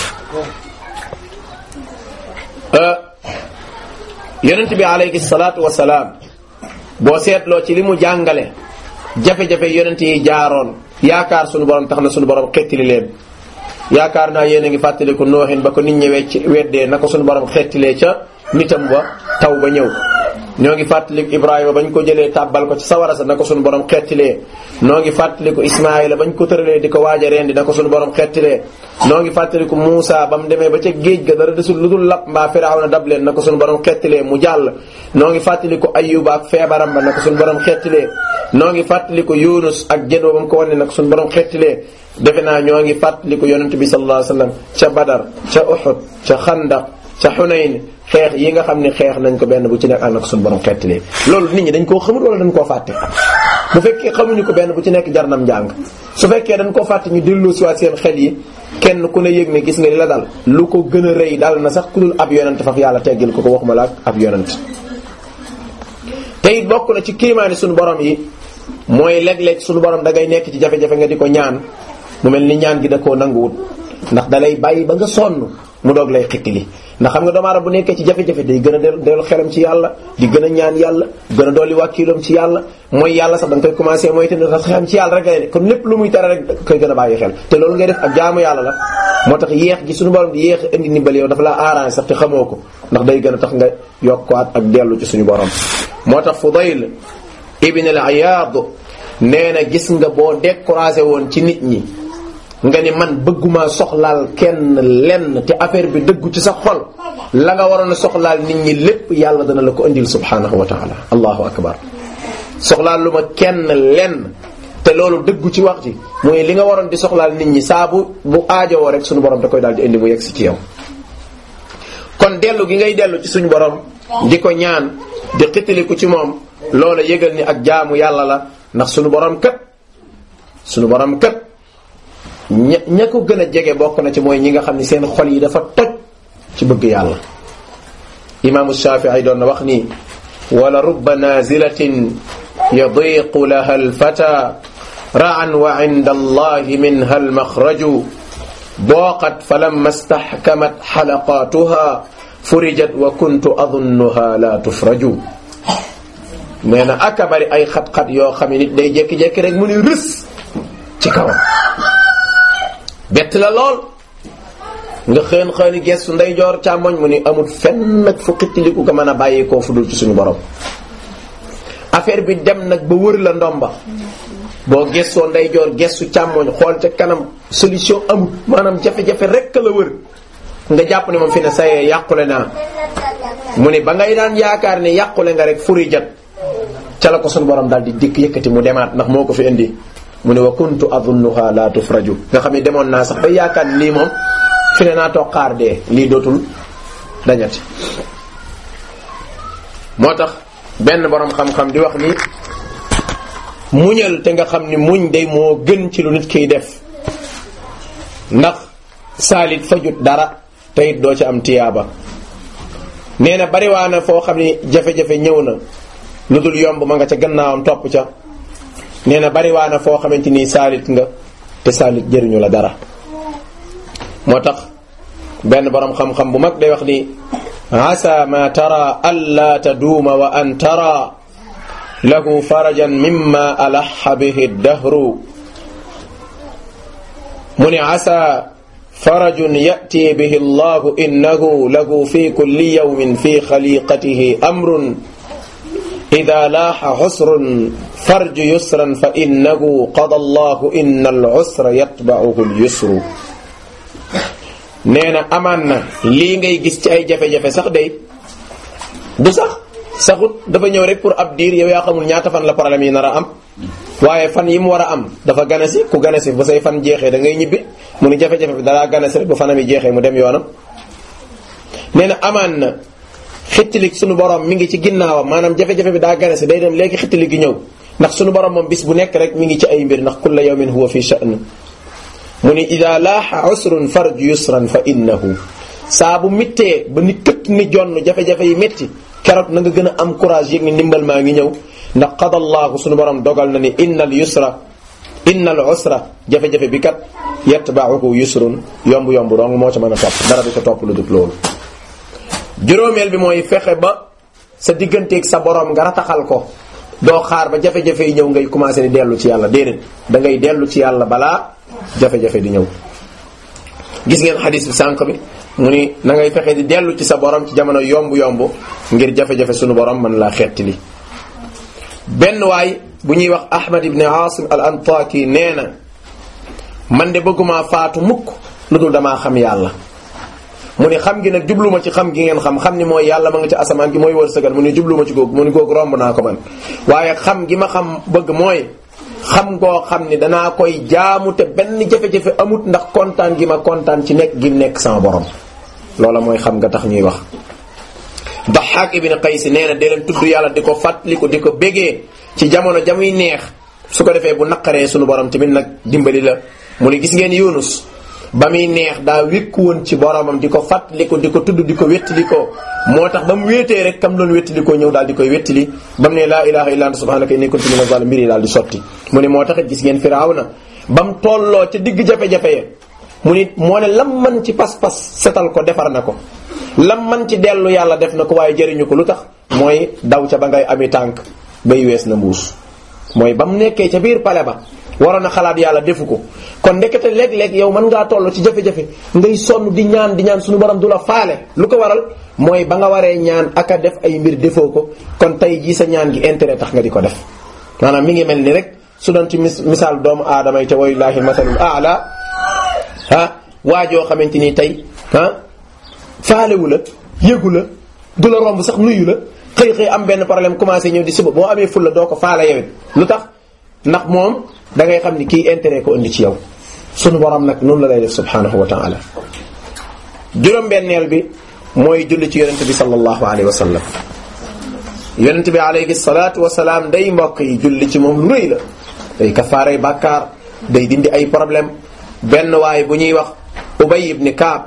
[SPEAKER 1] yonent bi alayhi salaatu wa salaam boo seetloo ci li mu jàngale jafe-jafe yonent yi jaaroon yaakaar sunu borom tax na sunu borom xettili leen yaakaar naa yéen a ngi fàttaliku nooxin ba ko nit ñëwee ci weddee na ko sunu borom xettilee ca nitam ba taw ba ñëw ñoo ngi fàttaliku Ibrahima bañ ko jëlee tàbbal ko ci sawara sa na ko suñu borom xettilee noo ngi fàttaliku Ismaayila bañ ko tëralee di ko waaja rendi na ko suñu borom xettilee noo ngi fàttaliku Muusa ba mu demee ba ca géej ga dara desul lu dul lapp mbaa Firawna dab leen na ko suñu borom xettilee mu jàll noo ngi fàttaliku Ayyuba ak feebaram ba na ko suñu borom xettilee noo ngi fàttaliku Yunus ak jën ba mu ko wane na ko suñu borom xettilee defe naa ñoo ngi fàttaliku yonent bi sallallahu alayhi wasallam ca Badar ca Uhud ca Xandaq ca Xunayn xeex yi nga xam ne xeex nañ ko benn bu ci nekk ànd ak suñu borom xeetilee loolu nit ñi dañ koo xamul wala dañ koo fàtte bu fekkee xamuñu ko benn bu ci nekk jarnam njàng su fekkee dañ koo fàtte ñu dellu si waat seen xel yi kenn ku ne yëg ne gis nga li la dal lu ko gën a rëy dal na sax ku dul ab yonent faf yàlla teggil ko ko waxuma la ak ab yonent te it bokk na ci kiimaani suñu borom yi mooy léeg-léeg suñu borom da ngay nekk ci jafe-jafe nga di ko ñaan mu mel ni ñaan gi da koo nanguwut ndax da lay bàyyi ba nga sonn mu doog lay xittili ndax xam nga doomu aadama bu nekkee ci jafe-jafe day gën a del dellu xelam ci yàlla di gën a ñaan yàlla gën a dolli wàkkiiloom ci yàlla mooy yàlla sax da nga koy commencé mooy te ne sax xelam ci yàlla rek lay ne kon lépp lu muy tere rek da koy gën a bàyyi xel te loolu ngay def ak jaamu yàlla la moo tax yéex gi suñu borom di yéex indi ndimbal yow dafa la arrangé sax te xamoo ko ndax day gën a tax nga yokkuwaat ak dellu ci suñu borom moo tax Fudayl ibn al-Iyad nee na gis nga boo découragé woon ci nit ñi nga ni man bëgguma soxlaal kenn lenn te affaire bi dëggu ci sa xol la nga waroon a soxlaal nit ñi lépp yàlla dana la ko indil subhanahu wa taala allahu akbar soxlaal lu ma kenn lenn te loolu dëggu ci wax ji mooy li nga waroon di soxlaal nit ñi saa bu bu aajowoo rek suñu borom da koy daal di indi mu yegg si ci yow kon dellu gi ngay dellu ci suñu borom di ko ñaan di xitiliku ci moom loola yëgal ni ak jaamu yàlla la ndax suñu borom kat suñu borom kat ña ña ko gën a jege bokk na ci mooy ñi nga xam ne seen xol yi dafa toj ci bëgg yàlla imaamu Shaafi'i doon na wax ni wala rubba nazilatin yadiqu laha alfata ra'an wa 'inda allahi minha almaxraju booqat falamma istahkamat xalaqaatuha furijat wa kuntu adunnuha la tufraju nee na aka bari ay xat-xat yoo xam ne nit day jékki-jékki rek mu ni rës ci kawam bett la lool nga xën xëni gestu ndeyjoor càmmoñ mu ni amul fenn nag fu xittiliku nga mën a bàyyi koo fu dul ci suñu borom affaire bi dem nag ba wër la ndomba boo gestoo ndeyjoor gestu càmmoñ xool ca kanam solution amul maanaam jafe-jafe rek la wër nga jàpp ne moom fi ne sayee yàqule naa mu ni ba ngay daan yaakaar ne yàqule nga rek furi jat ca la ko suñu borom daal di dikk yëkkati mu demaat ndax moo ko fi indi mu ne wa kuntu adunnuha la tufraju nga xam ne demoon naa sax ba yaakaar ni lii moom fi ne naa toog xaar dee lii dootul dañati moo tax benn borom xam-xam di wax ni muñal te nga xam ni muñ day moo gën ci lu nit kiy def ndax saalit fajut dara te it doo ci am tiyaaba nee na bariwaana foo xam ni jafe-jafe ñëw na lu dul yomb ma nga ca gannaawam topp ca nee na bariwaana foo xamante ni saalit nga te saalit jëriñu la dara moo tax benn borom xam-xam bu mag day wax ni asa ma tara alla taduuma wa an tara lahu farajan mimma alaxa bihi dahru mu ni asa farajun yati bihi allahu innahu lahu fi kulli yawmin fi xaliqatihi amrun ida laaxa xusrun farju yusran fa innahu qada allahu inna al usra yatba'uhu al yusru nee na amaan na lii ngay gis ci ay jafe-jafe sax day du sax saxut dafa ñëw rek pour ab diir yow yaa xamul ñaata fan la problème yi nar a am waaye fan yi mu war a am dafa ganasi ku ganasi ba say fan jeexee da ngay ñibbi mu ni jafe-jafe bi dalaa ganasi rek ba fanam yi jeexee mu dem yoonam nee na amaan na xittalik sunu borom mi ngi ci ginnaawam maanaam jafe-jafe bi daa ganasi day dem léegi xittalik gi ñëw ndax sunu borom moom bis bu nekk rek mi ngi ci ay mbir ndax kulla yawmin huwa fi sha'n mu ni ida laaxa usrun farj yusran fa innahu saa bu mittee ba ni këtt ni jonn jafe-jafe yi métti keroog na nga gën a am courage yëg ni ndimbal maa ngi ñëw ndax qadallahu sunu borom dogal na ni innal yusra innal usra jafe-jafe bi kat yatba'uhu yusrun yomb yomb dong moo ca mën a topp dara du ca topp lu dul loolu juróomeel bi mooy fexe ba sa digganteeg sa borom nga rataxal ko doo xaar ba jafe-jafe yi ñëw ngay commencé di dellu ci yàlla déedéet da ngay dellu ci yàlla balaa jafe-jafe di ñëw gis ngeen xadis bi sànq bi mu ni na ngay fexe di dellu ci sa borom ci jamono yomb yomb ngir jafe-jafe sunu borom mën laa xetti li benn waay bu ñuy wax ahmad ibn asim al antaki nee na man de bëgguma faatu mukk lu dul damaa xam yàlla mu ni xam gi nag jubluma ci xam gi ngeen xam xam ni mooy yàlla ma nga ci asamaan gi mooy wërsëgal mu ni jubluma ci googu mu ni googu romb naa ko man waaye xam gi ma xam bëgg mooy xam ngoo xam ni danaa koy jaamu te benn jafe-jafe amut ndax kontaan gi ma kontaan ci nekk gi nekk sama borom loola mooy xam nga tax ñuy wax Daxaak ibn Qays nee na dee leen tudd yàlla di ko fàttaliku di ko bégee ci jamono jamuy neex su ko defee bu naqaree sunu borom tamit nag dimbali la mu ni gis ngeen Yunus ba muy neex daa wékku woon ci boromam di ko fàttaliku di ko tudd di ko wéttali ko moo tax ba mu wéetee rek kam doon wéttali ko ñëw daal di koy wéttali ba mu ne laa ilaha illa anta subhanaka inni kuntu minaz zalimin mbir yi daal di sotti mu ni moo taxit gis ngeen Firawna ba mu tolloo ca digg jafe-jafe ya mu ni moo ne lam man ci pas-pas setal ko defar na ko lam man ci dellu yàlla def na ko waaye jëriñu ko lu tax mooy daw ca ba ngay ami tànk bay wees na mbuus mooy ba mu nekkee ca biir pale ba waroon a xalaat yàlla defu ko kon ndekete léeg-léeg yow mën ngaa toll ci jafe-jafe ngay sonn di ñaan di ñaan suñu borom du la faale lu ko waral mooy ba nga waree ñaan ak a def ay mbir defoo ko kon tey jii sa ñaan gi intérêt tax nga di ko def maanaam mi ngi mel ni rek su doon ci misaal doomu aadama yi te walillahi masalul aala ah waajoo xamante ni tey ah faalewu la yëgu la du la romb sax nuyu la xëy xëy am benn problème commencé ñëw di suba boo amee ful la doo ko faale yewit lu tax ndax moom da ngay xam ni kii intérêt ko indi ci yow sunu borom nag noonu la lay def subhanahu wa taala juróom-benneel bi mooy julli ci yonente bi sallallahu alayhi wa sallam yonente bi alayhi salaatu wa salaam day mbokk yi julli ci moom lu rëy la day kafaaray bàkkaar day dindi ay problème benn waay bu ñuy wax ubay ibn kaab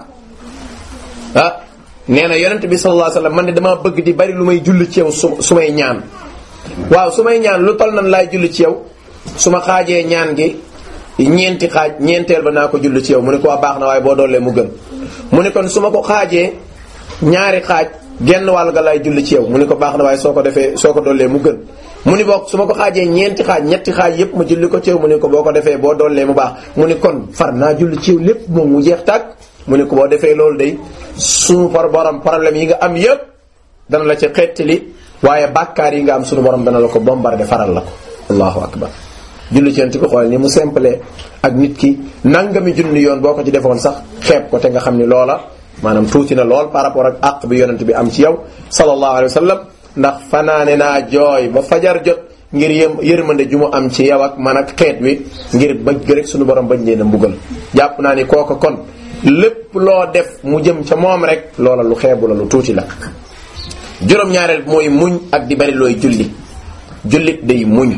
[SPEAKER 1] ah nee na yonente bi sallallahu alayhi wa sallam man de damaa bëgg di bari lu may julli ci yow su su may ñaan waaw su may ñaan lu tol nan laay julli ci yow su ma xaajee ñaan gi ñeenti xaaj ñeenteel ba naa ko julli ci yow mu ne ko waa baax na waaye boo doolee mu gën mu ne kon su ma ko xaajee ñaari xaaj genn wàll ga laay julli ci yow mu ne ko baax na waaye soo ko defee soo ko doolee mu gën mu ni bokk su ma ko xaajee ñeenti xaaj ñetti xaaj yépp ma julli ko ci yow mu ne ko boo ko defee boo doolee mu baax mu ne kon far naa julli ci yow lépp moom mu jeex tàkk mu ne ko boo defee loolu day suñu par borom problème yi nga am yépp dana la ci xettali waaye bàkkaar yi nga am suñu borom dana la ko bombardé faral la ko allahu akbar julli ci yonent bi xool ni mu simple ak nit ki nangami junni yoon boo ko ci defoon sax xeeb ko te nga xam ni loola maanaam tuuti na lool par rapport ak àq bi yonent bi am ci yow sallallahu alayhi wa sallam ndax fanaane naa jooy ba fajar jot ngir yëm yërmande ju mu am ci yow ak man ak xeet wi ngir bëgg rek suñu borom bañ leen a mbugal jàpp naa ni kooka kon lépp loo def mu jëm ca moom rek loola lu xeebu la lu tuuti la juróom-ñaareel mooy muñ ak di bari looy julli jullit day muñ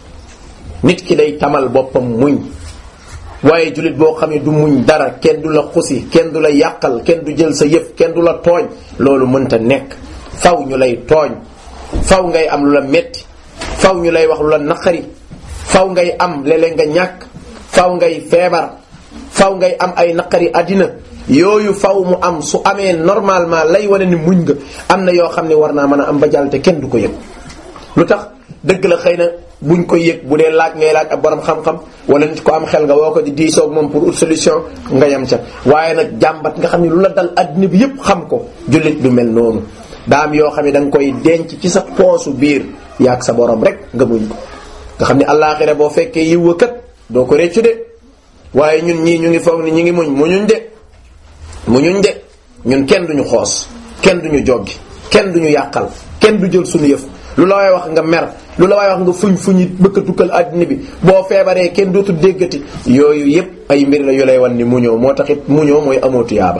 [SPEAKER 1] nit ki day tamal boppam muñ waaye jullit boo xam ne du muñ dara kenn du la xusi kenn du la yàqal kenn du jël sa yëf kenn du la tooñ loolu mënta nekk faw ñu lay tooñ faw ngay am lu la metti faw ñu lay wax lu la naqari faw ngay am léeg-léeg nga ñàkk faw ngay feebar faw ngay am ay naqari àddina yooyu faw mu am su amee normalement lay wane ni muñ nga am na yoo xam ne war naa mën a am ba jàll te kenn du ko yëg lu tax dëgg la xëy na buñ ko yëg bu dee laaj ngay laaj ab borom xam-xam wala nit ko am xel nga woo ko di diisoog moom pour une solution nga yem ca waaye nag jàmbat nga xam ne lu la dal addina bi yépp xam ko jullit du mel noonu daa am yoo xam ne da nga koy denc ci sa poosu biir yaag sa borom rek nga muñ ko nga xam ne allaaxira boo fekkee yiw kat doo ko réccu de waaye ñun ñii ñu ngi foog ni ñu ngi muñ muñuñ de muñuñ de ñun kenn duñu xoos kenn duñu joggi kenn duñu yàqal kenn du jël suñu yëf lu la waay wax nga mer lu la waay wax nga fuñ fuñi bëkk tukkal àddina bi boo feebaree kenn dootu déggati yooyu yépp ay mbir la yu lay wan ni muñoo moo taxit muñoo mooy amoo tuyaaba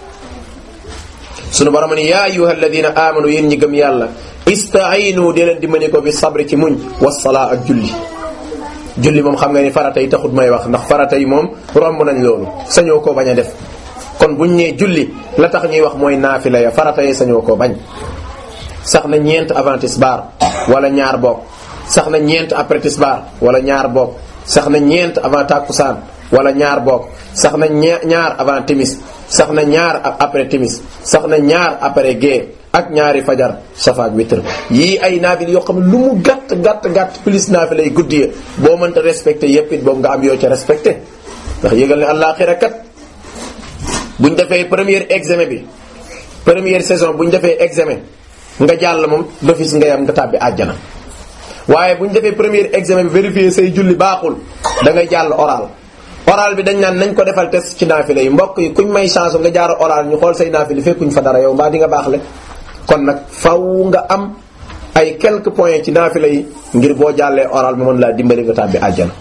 [SPEAKER 1] sunu borom ni yaa ayuha alladina amanu yéen ñi gëm yàlla istaayinu dee leen dimbali ko bi sabri ci muñ wasalaa ak julli julli moom xam nga ni farata yi taxut may wax ndax farata yi moom romb nañ loolu sañoo koo bañ a def kon buñ nee julli la tax ñuy wax mooy naafila ya farata yi sañoo koo bañ sax na ñeent avant tisbaar wala ñaar boog sax na ñeent après tisbaar wala ñaar boog sax na ñeent avant takkusaan wala ñaar boog sax na ñaar avant timis sax na ñaar après timis sax na ñaar après gée ak ñaari fajar safaak witr yii ay naafil yoo xam ne lu mu gàtt gàtt gàtt plus naafila yi guddi ya boo mënta respecté yépp it boobu nga am yoo ca respecté ndax yëgal ne àllaaxira kat buñ defee première examen bi première saison buñ defee examen nga jàll moom d'office nga yam nga tàbbi àjjana waaye buñ defee première examen bi vérifier say julli baaxul da ngay jàll oral oral bi dañ naan nañ ko defal test ci naafile yi mbokk yi kuñ may chance nga jaar oral ñu xool say naafile fekkuñ fa dara yow mbaa di nga baax le kon nag faw nga am ay quelques points ci naafile yi ngir boo jàllee oral bi mën laa dimbali nga tàbbi àjjana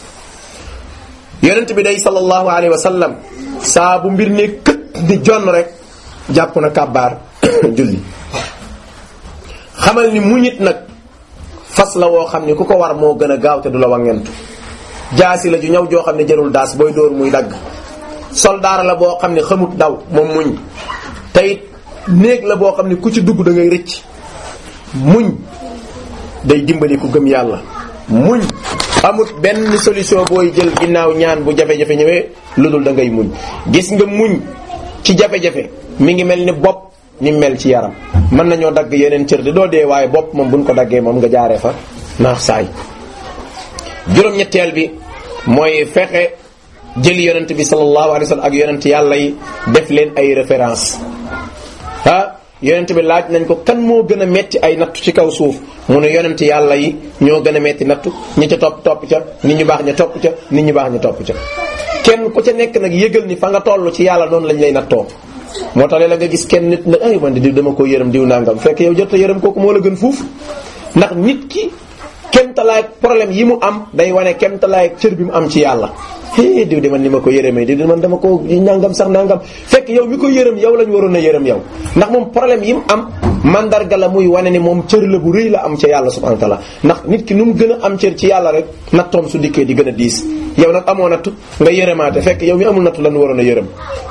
[SPEAKER 1] yonent bi day sallallahu alayhi wa sallam saa bu mbir ne kët di jonn rek jàpp na kàbbaar julli xamal ni muñit nag fas la woo xam ni ku ko war moo gën a gaaw te du la wangentu jaasi la ju ñaw joo xam ne jarul daas booy dóor muy dagg soldaar la boo xam ne xamut daw moom muñ teyit néeg la boo xam ne ku ci dugg da ngay rëcc muñ day dimbali ku gëm yàlla muñ amut benn solution booy jël ginnaaw ñaan bu jafe-jafe ñëwee lu dul da ngay muñ gis nga muñ ci jafe-jafe mi ngi mel ni bopp ni mel ci yaram mën nañoo dagg yeneen cër di doo dee waaye bopp moom buñ ko daggee moom nga jaaree fa naax saay juróom-ñetteel bi mooy fexe jëli yonent bi sallallahu alayhi wa sallam ak yonent yàlla yi def leen ay référence ah yonent bi laaj nañ ko kan moo gën a metti ay nattu ci kaw suuf mu ne yonent yàlla yi ñoo gën a metti nattu ñi ca topp topp ca nit ñu baax ña topp ca nit ñu baax ña topp ca kenn ku ca nekk nag yëgal ni fa nga toll ci yàlla noonu lañ lay nattoo moo tax la nga gis kenn nit nag ay man di diw dama ko yërëm diw nangam fekk yow jot a yërëm kooku moo la gën fuuf ndax nit ki kemtalaay problème yi mu am day wane kemtalaay cër bi mu am ci yàlla hé diw de man ni ma ko yërëmee diw de man dama ko nangam sax nangam fekk yow mi ko yërëm yow lañ waroon a yërëm yow ndax moom problème yi mu am mandarga la muy wane ni moom cër la bu rëy la am ca yàlla subhanahu wa ta'ala ndax nit ki nu mu gën a am cër ci yàlla rek nattoom su dikkee di gën a diis yow nag amoo nattu nga yërëmaate fekk yow mi amul nattu lañ waroon a yërëm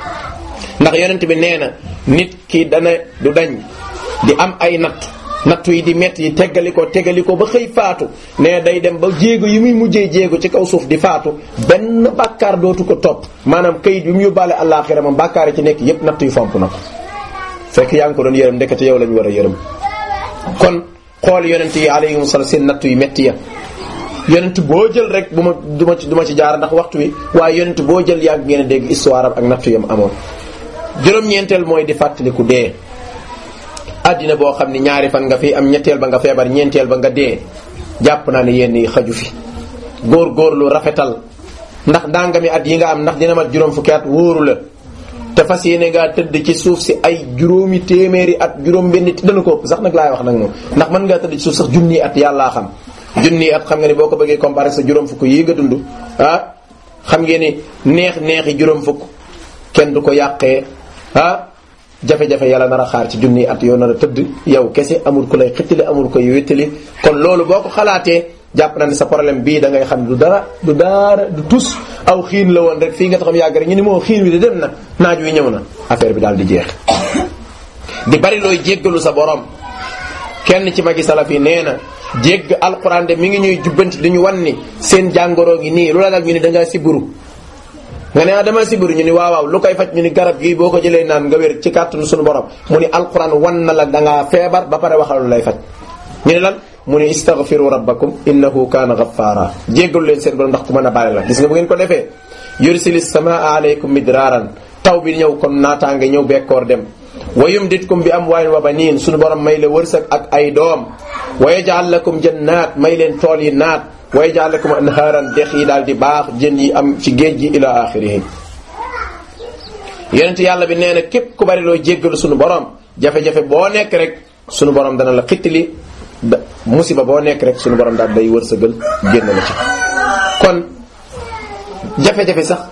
[SPEAKER 1] ndax yonent bi nee na nit ki dana du dañ di am ay natt nattu yi di metti yi teggali ko teggali ko ba xëy faatu nee day dem ba jéego yi muy mujjee jéego ci kaw suuf di faatu benn bàkkaar dootu ko topp maanaam kayit bi mu yóbbaale àllaaxira moom bàkkaar yi ci nekk yépp natt yu fomp na ko fekk yaa ngi ko doon yërëm ndekete yow lañu war a yërëm kon xool yonent yi alayhim salaam seen natt yu metti ya yonent boo jël rek bu ma du ma ci du ma ci jaar ndax waxtu wi waaye yonent boo jël yàgg ngeen a dégg histoire am ak nattu yam amoon juróom-ñeenteel mooy di fàttaliku dee àddina boo xam ni ñaari fan nga fi am ñetteel ba nga feebar ñeenteel ba nga dee jàpp naa ne yenn yi xaju fi góor góorlu rafetal ndax dangami at yi nga am ndax dina mat juróom fukki at wóoru la te fas yéene ngaa tëdd ci suuf si ay juróomi téeméeri at juróom benn dana ko ëpp sax nag laay wax nag moom ndax mën ngaa tëdd ci suuf sax junni at yàllaa xam junni at xam nga ni boo ko bëggee comparer sa juróom fukk yi nga dund ah xam ngeen ni neex neexi juróom fukk kenn du ko yàqee ah jafe-jafe yàlla nar a xaar ci junni at yoo nar a tëdd yow kese amul ku lay xittali amul koy wéttali kon loolu boo ko xalaatee jàpp na ne sa problème bii da ngay xam du dara du dara du tus aw xiin la woon rek fii nga taxam yàgg rek ñu ni moo xiin wi de dem na naaj wi ñëw na affaire bi daal di jeex di bari looy jéggalu sa borom kenn ci magi salaf yi nee na jégg alquran de mi ngi ñuy jubbanti di ñu wan ni seen jàngoroo ngi nii lu la dal ñu ni da ngaa siburu nga ne ah dama siburu ñu ni waaw waaw lu koy faj ñu ni garab gii boo ko jëlee naan nga wér ci kàttanu suñu borom mu ni alquran wan na la da ngaa feebar ba pare waxal lu lay faj ñu ni lan mu ni istaghfiru rabbakum innahu kaana ghaffara jéggalu leen seen borom ndax ku mën a bàyyi la gis nga bu ngeen ko defee yursilis samaa alaykum midraaran taw bi ñëw kon naataange ñëw bekkoor dem wa yumditkum bi amwaalin wa baniin suñu borom may la wërsëg ak ay doom wa yaj'al lakum jannaat may leen tool yi naat wa yaj'al lakum anhaaran dex yi daal di baax jën yi am ci géej gi ila axirihi yonent yàlla bi nee na képp ku bari loo jéggalu suñu borom jafe-jafe boo nekk rek suñu borom dana la xittali da musiba boo nekk rek suñu borom daal day wërsëgal génn la ci kon jafe-jafe sax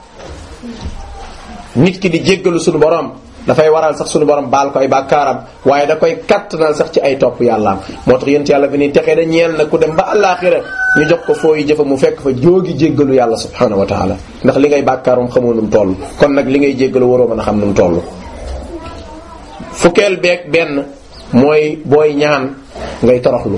[SPEAKER 1] nit ki di jéggalu suñu borom dafay waral sax suñu borom baal ko ay bàkkaaram waaye da koy kattanal sax ci ay topp yàllaam moo tax yént yàlla bi ni texee da ñeel na ku dem ba àllaaxira ñu jox ko fooyi jëfa mu fekk fa jóogi jéggalu yàlla subhaanahu wa taala ndax li ngay bàkkaarum xamoo nu mu toll kon nag li ngay jéggalu waroo mën a xam nu mu toll fukkeel beeg benn mooy booy ñaan ngay toroxlu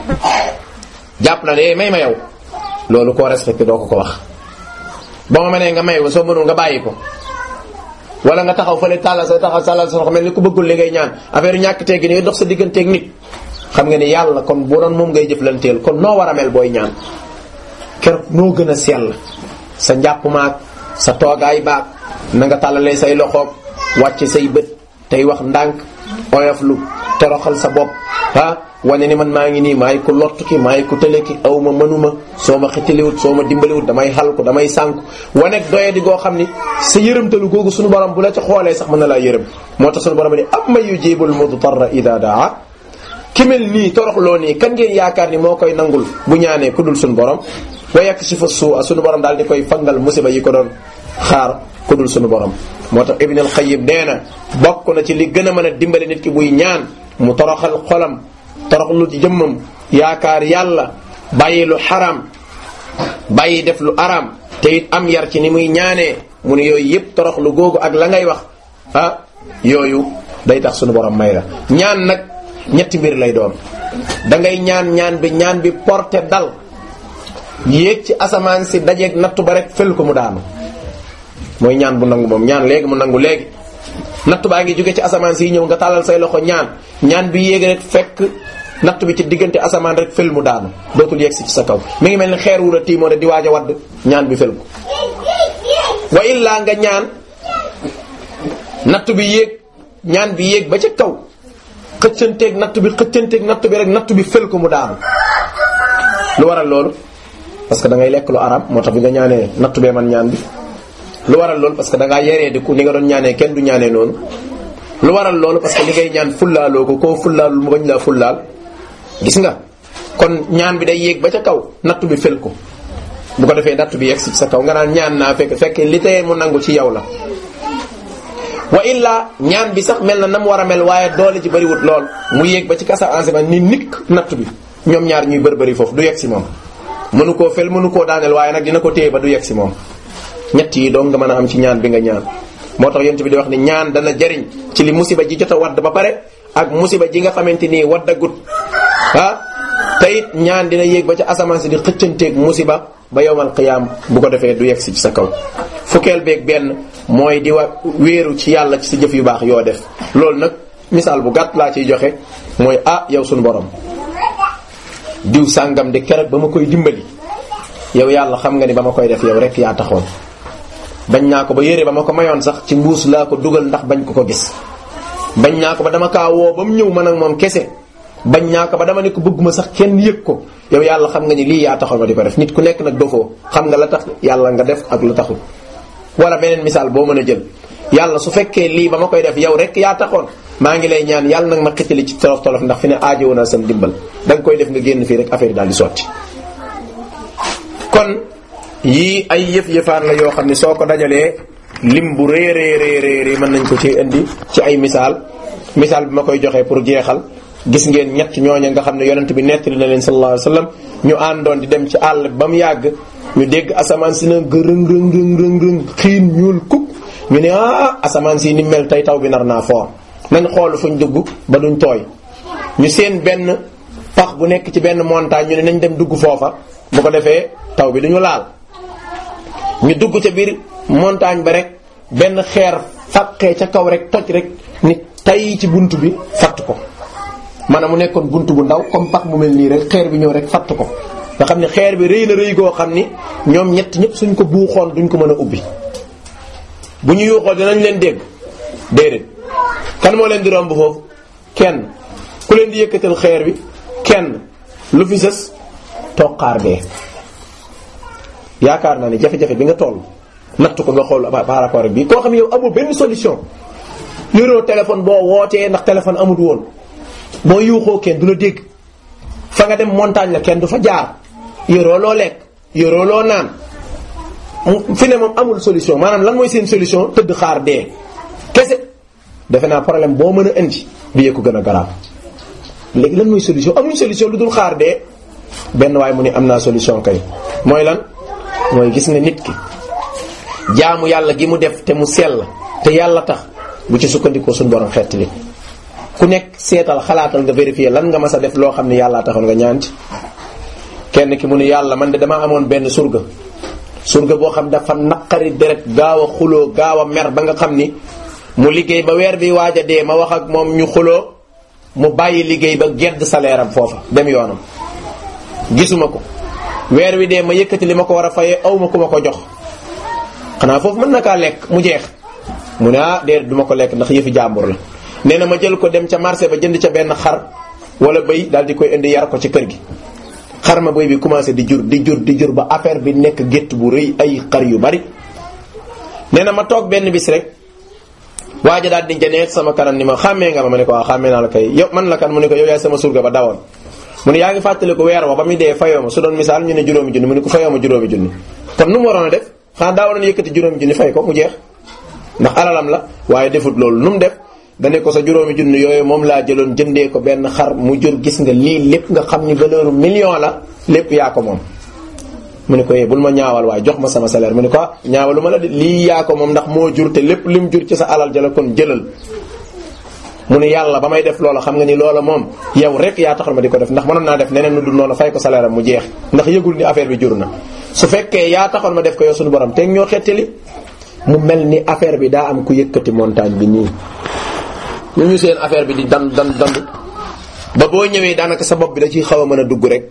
[SPEAKER 1] jàpp na ne may ma yow loolu koo respecté doo ko ko wax ba ma mënee nga may ko soo mënul nga bàyyi ko wala nga taxaw fële tàllal sa taxaw tàllal sa loxo mel ni ku bëggul li ngay ñaan affaire ñàkk teggi ni dox sa digganteeg nit xam nga ni yàlla kon bu doon moom ngay jëflanteel kon noo war a mel booy ñaan keroog noo gën a sell sa njàpp maag sa toogaay baag na nga tàllalee say loxoog wàcce say bët tey wax ndànk oyoflu toroxal sa bopp ah wane ni man maa ngi nii maay ku lott ki maay ku tële ki aw ma mënuma soo ma xitaliwut soo ma dimbaliwut damay xal ko damay sànku wanek doye di goo xam ni sa yërëmtalu googu suñu borom bu la ca xoolee sax mën na laa yërëm moo tax suñu borom ni amma yujibul mudtarra ida daa ki mel nii toroxloo nii kan ngeen yaakaar ni moo koy nangul bu ñaanee ku dul suñu borom wa yakshifu su'a suñu borom daal di koy fangal musiba yi ko doon xaar ku dul suñu borom moo tax Ibn al-Qayyim nee na bokk na ci li gën a mën a dimbali nit ki buy ñaan mu toroxal xolam toroxlu ci jëmmam yaakaar yàlla bàyyi lu xaram bàyyi def lu aram te it am yar ci ni muy ñaanee mu ne yooyu yëpp toroxlu googu ak la ngay wax ah yooyu day tax suñu borom may la ñaan nag ñetti mbir lay doon da ngay ñaan ñaan bi ñaan bi porté dal yéeg ci asamaan si dajeeg nattu ba rek fël ko mu daanu mooy ñaan bu nangu moom ñaan léegi mu nangu léegi nattu baa ngi jóge ci asamaan si ñëw nga tàllal say loxo ñaan ñaan bi yéeg rek fekk nattu bi ci diggante asamaan rek fël mu daanu dootul yegg si ci sa kaw mi ngi mel ni xeer wu la tiimoo ne di waaj a wadd ñaan bi fël ko wa illaa nga ñaan nattu bi yéeg ñaan bi yéeg ba ca kaw xëccanteeg nattu bi xëccanteeg nattu bi rek nattu bi fël ko mu daanu lu waral loolu parce que da ngay lekk lu arab moo tax bi nga ñaanee nattu bee man ñaan bi lu waral loolu parce que da ngaa yeree di ku ni nga doon ñaanee kenn du ñaanee noonu lu waral loolu parce que li ngay ñaan fullaaloo ko koo fullaalul mu bañ laa fullaal gis nga kon ñaan bi day yéeg ba ca kaw nattu bi fel ko bu ko defee nattu bi yegg si sa kaw nga naan ñaan naa fekk fekk li teye mu nangu ci yow la wa illa ñaan bi sax mel na na mu war a mel waaye doole ji bëriwut lool mu yéeg ba ci kasa enseignement ni nikk nattu bi ñoom ñaar ñuy bër bëri foofu du yegg si moom mënu koo fel mënu koo daaneel waaye nag dina ko téye ba du yegg si moom ñett yi doo nga mën a am ci ñaan bi nga ñaan moo tax yent bi di wax ni ñaan dana jariñ ci li musiba ji jot a wadd ba pare ak musiba ji nga xamante nii waddagut ah te it ñaan dina yéeg ba ca asamaan si di xëccanteeg musiba ba yowmal qiyaam bu ko defee du yegg si ci sa kaw fukkeel beeg benn mooy di wa wéeru ci yàlla ci sa jëf yu baax yoo def loolu nag misaal bu gàtt laa ciy joxe mooy ah yow sunu borom diw sàngam di keroog ba ma koy dimbali yow yàlla xam nga ni ba ma koy def yow rek yaa taxoon bañ naa ko ba yére ba ma ko mayoon sax ci mbuus laa ko dugal ndax bañ ko ko gis bañ naa ko ba dama kaa woo ba mu ñëw man ak moom kese bañ naa ko ba dama ne ko bëgguma sax kenn yëg ko yow yàlla xam nga ni lii yaa taxoon ma di ko def nit ku nekk nag dofoo xam nga la tax yàlla nga def ak la taxul wala beneen misaal boo mën a jël yàlla su fekkee lii ba ma koy def yow rek yaa taxoon maa ngi lay ñaan yàlla nag ma xitali ci tolof tolof ndax fi ne aajowoon naa sam dimbal da nga koy def nga génn fii rek affaire yi daal di sotti kon yii ay yëf-yëfaan la yoo xam ne soo ko dajalee lim bu rëy rëy rëy rëy mën nañ ko ci indi ci ay misaal misaal bi ma koy joxee pour jeexal gis ngeen ñett ñooña nga xam ne yonent bi nettali na leen sallallahu alayhi wasallam ñu àndoon di dem ci àll ba mu yàgg ñu dégg asamaan si na gërëng rëng rëng rëng rëng xiin ñuul kuk ñu ne ah asamaan si ni mel tey taw bi nar naa foor nañ xool fuñ dugg ba duñ tooy ñu seen benn pax bu nekk ci benn montagne ñu ne nañ dem dugg foofa bu ko defee taw bi duñu laal ñu dugg ca biir montagne ba rek benn xeer fàqee ca kaw rek toj rek nit tay ci bunt bi fatt ko maanaam mu nekkoon bunt bu ndaw comme pax mu mel nii rek xeer bi ñëw rek fatt ko nga xam ne xeer bi rëy na rëy goo xam ni ñoom ñett ñëpp suñ ko buuxoon duñ ko mën a ubbi bu ñu yuuxoo dinañ leen dégg déedéet kan moo leen di romb foofu kenn ku leen di yëkkatal xeer bi kenn lu fi sës toqaar bee yaakaar naa ne jafe-jafe bi nga toll natt ko nga xool par rapport ak bii koo xam ne yow amul benn solution yoroo téléphone boo wootee ndax téléphone amut woon boo yuuxoo kenn du la dégg fa nga dem montagne la kenn du fa jaar yoroo loo lekk yoroo loo naan fi ne moom amul solution maanaam lan mooy seen solution tëdd xaar dee kese defe naa problème boo mën a indi bi ko gën a garaaw léegi lan mooy solution amuñ solution lu dul xaar dee benn waaye mu ne am naa solution kay mooy lan mooy gis nga nit ki jaamu yàlla gi mu def te mu sell te yàlla tax bu ci sukkandikoo suñu borom xeet li ku nekk seetal xalaatal nga vérifier lan nga mas a def loo xam ne yàllaa taxoon nga ñaanti kenn ki mu ne yàlla man de damaa amoon benn surga surga boo xam dafa naqari deret gaaw a xuloo gaaw a mer ba nga xam ni mu liggéey ba weer bi waaj a dee ma wax ak moom ñu xuloo mu bàyyi liggéey ba gedd salaire am foofa dem yoonam gisuma ko weer wi dee ma yëkkati li ma ko war a fayee aw ma ku ma ko jox xanaa foofu mën na kaa lekk mu jeex mu ne ah déedéet du ma ko lekk ndax yëfi jàmbur la nee na ma jël ko dem ca marché ba jënd ca benn xar wala bëy daal di koy indi yar ko ci kër gi xar ma bëy bi commencé di jur di jur di jur ba affaire bi nekk gétt bu rëy ay xar yu bari nee na ma toog benn bis rek waaja daal di janeet sama kanam ni ma xàmmee nga ma ma ne ko waaw xàmmee naa la kay yow man la kan mu ne ko yow yaay sama surga ba dawoon mu ne yaa ngi fàttali ko weer wa ba muy dee fayoo ma su doon misaal ñu ne juróomi junni mu ne ko fayoo ma juróomi junni kon nu mu waroon a def xanaa daa waroon yëkkati juróomi junni fay ko mu jeex ndax alalam la waaye defut loolu nu mu def dane ko sa juróomi junni yooyu moom laa jëloon jëndee ko benn xar mu jur gis nga lii lépp nga xam ni valeur million la lépp yaa ko moom mu ne ko yee bul ma ñaawal waaye jox ma sama salaire mu ne ko ah ñaawalu ma la de lii yaa ko moom ndax moo jur te lépp lim jur ci sa alal jala kon jëlal mu ne yàlla ba may def loola xam nga ni loola moom yow rek yaa taxal ma di ko def ndax mënoon naa def neneen nu dul noonu fay ko salaire am mu jeex ndax yëgul ni affaire bi jur na su fekkee yaa taxoon ma def ko yow suñu borom teeg ñoo xettali mu mel ni affaire bi daa am ku yëkkati montagne bi nii ñu ñu seen affaire bi di dan dan dandu ba boo ñëwee daanaka sa bopp bi da ciy xaw a mën a dugg rek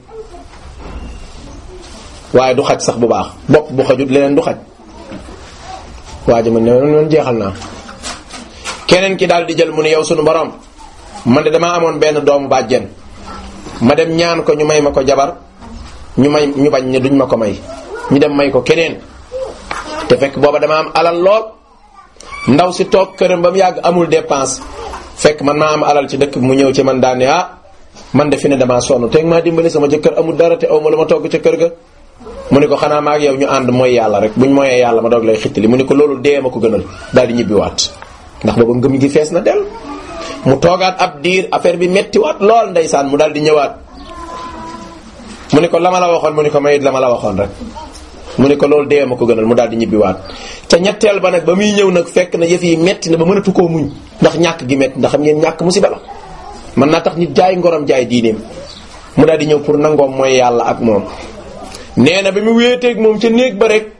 [SPEAKER 1] waaye du xaj sax bu baax bopp bu xajut leneen du xaj waa ji man ne man jeexal naa keneen ki daal di jël mu ne yow sunu borom man de damaa amoon benn doomu bàjjen ma dem ñaan ko ñu may ma ko jabar ñu may ñu bañ ne duñ ma ko may ñu dem may ko keneen te fekk booba dama am alal lool ndaw si toog këram ba mu yàgg amul dépense fekk man maa am alal ci dëkk bi mu ñëw ci man daal ne ah man de fi ne damaa sonn teeg maa dimbali sama jëkkër amul dara te aw ma lu ma togg ca kër ga mu ne ko xanaa ma ak yow ñu ànd mooy yàlla rek buñ mooyee yàlla ma doog lay xittali mu ne ko loolu dee ma ko gënal daal di ñibbiwaat ndax booba ngëm gi fees na del mu toogaat ab diir affaire bi mettiwaat lool ndeysaan mu daal di ñëwaat mu ne ko la ma la waxoon mu ne ko mayit la ma la waxoon rek mu ne ko loolu dee ma ko gënal mu daal di ñibbiwaat te ñetteel ba nag ba muy ñëw nag fekk na yëf yi metti na ba mënatu koo muñ ndax ñàkk gi metti ndax xam ngeen ñàkk musiba la mën naa tax nit jaay ngorom jaay diineem mu daal di ñëw pour nangoom mooy yàlla ak moom nee na bi mu wéeteeg moom ca néeg ba rek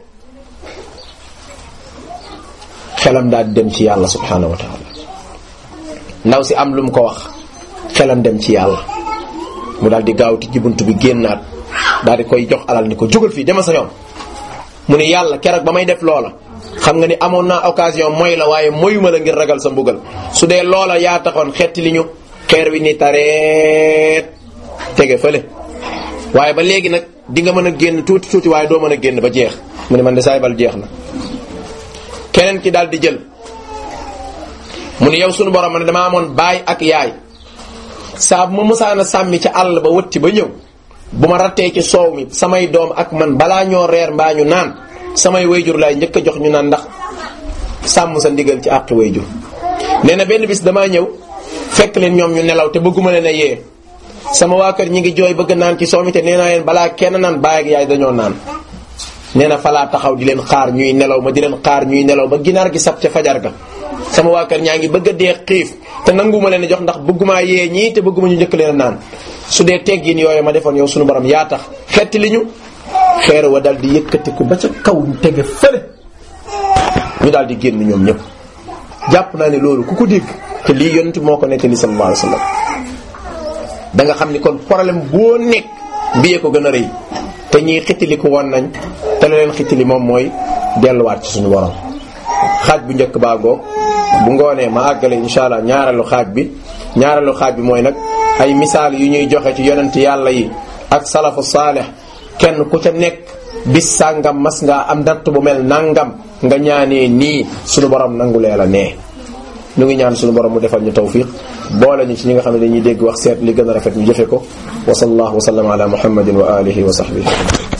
[SPEAKER 1] xelam daal di dem ci yàlla subhaanahu wa taala ndaw si am lu mu ko wax xelam dem ci yàlla mu daal di gaaw tijji bunt bi génnaat daal di koy jox alal ni ko jógal fii demal sa yoon mu ne yàlla keroog ba may def loola xam nga ni amoon naa occasion mooy la waaye moyuma la ngir ragal sa mbugal su dee loola yaa taxoon xetti li ñu xeer wi ni tareet tege fële waaye ba léegi nag di nga mën a génn tuuti tuuti waaye doo mën a génn ba jeex mu ne man de saay bal jeex na keneen ki daal di jël mu ne yow sunu borom ma ne dama amoon baay ak yaay saa bu ma musaana sàmmi ca àll ba wëtti ba ñëw bu ma rattee ci soow mi samay doom ak man balaa ñoo reer mbaa ñu naan samay wayjur laay njëkk a jox ñu naan ndax sàmm sa ndigal ci àqi wayjur nee na benn bis damaa ñëw fekk leen ñoom ñu nelaw te bëgguma leen a yee sama waa kër ñi ngi jooy bëgg naan ci soow mi te nee naa leen balaa kenn naan baay ak yaay dañoo naan nee na falaa taxaw di leen xaar ñuy nelaw ma di leen xaar ñuy nelaw ba ginaar gi sab ca fajar ga sama waa kër ñaa ngi bëgg a dee xiif te nanguma leen a jox ndax bëggumaa yee ñii te bëgguma ñu njëkk leen a naan su dee teggin yooyu ma defoon yow sunu borom yaa tax xetti li ñu xeer wa dal di yëkkatiku ba ca kaw ñu tege fële ñu daal di génn ñoom ñëpp jàpp naa ne loolu ku ko dégg te lii yonent moo ko nettali sallallahu alayhi wasallam da nga xam ni kon problème boo nekk biyee ko gën a rëy te ñiy xittili ko woon nañ te la leen xittili moom mooy delluwaat ci suñu borom xaaj bu njëkk baa ngoog bu ngoonee ma àggale insha allah ñaareelu xaaj bi ñaareelu xaaj bi mooy nag ay misaal yu ñuy joxe ci yonent yàlla yi ak salafu saalih kenn ku ca nekk bis sàngam mas ngaa am natt bu mel nangam nga ñaanee nii suñu borom nangu lee la nee ñu ngi ñaan suñu borom mu defal ñu tawfiq boole ñu ci ñi nga xam ne dañuy dégg wax seet li gën a rafet ñu jëfe ko wa sallallahu wa sallam ala muhammadin wa alihi wa sahbihi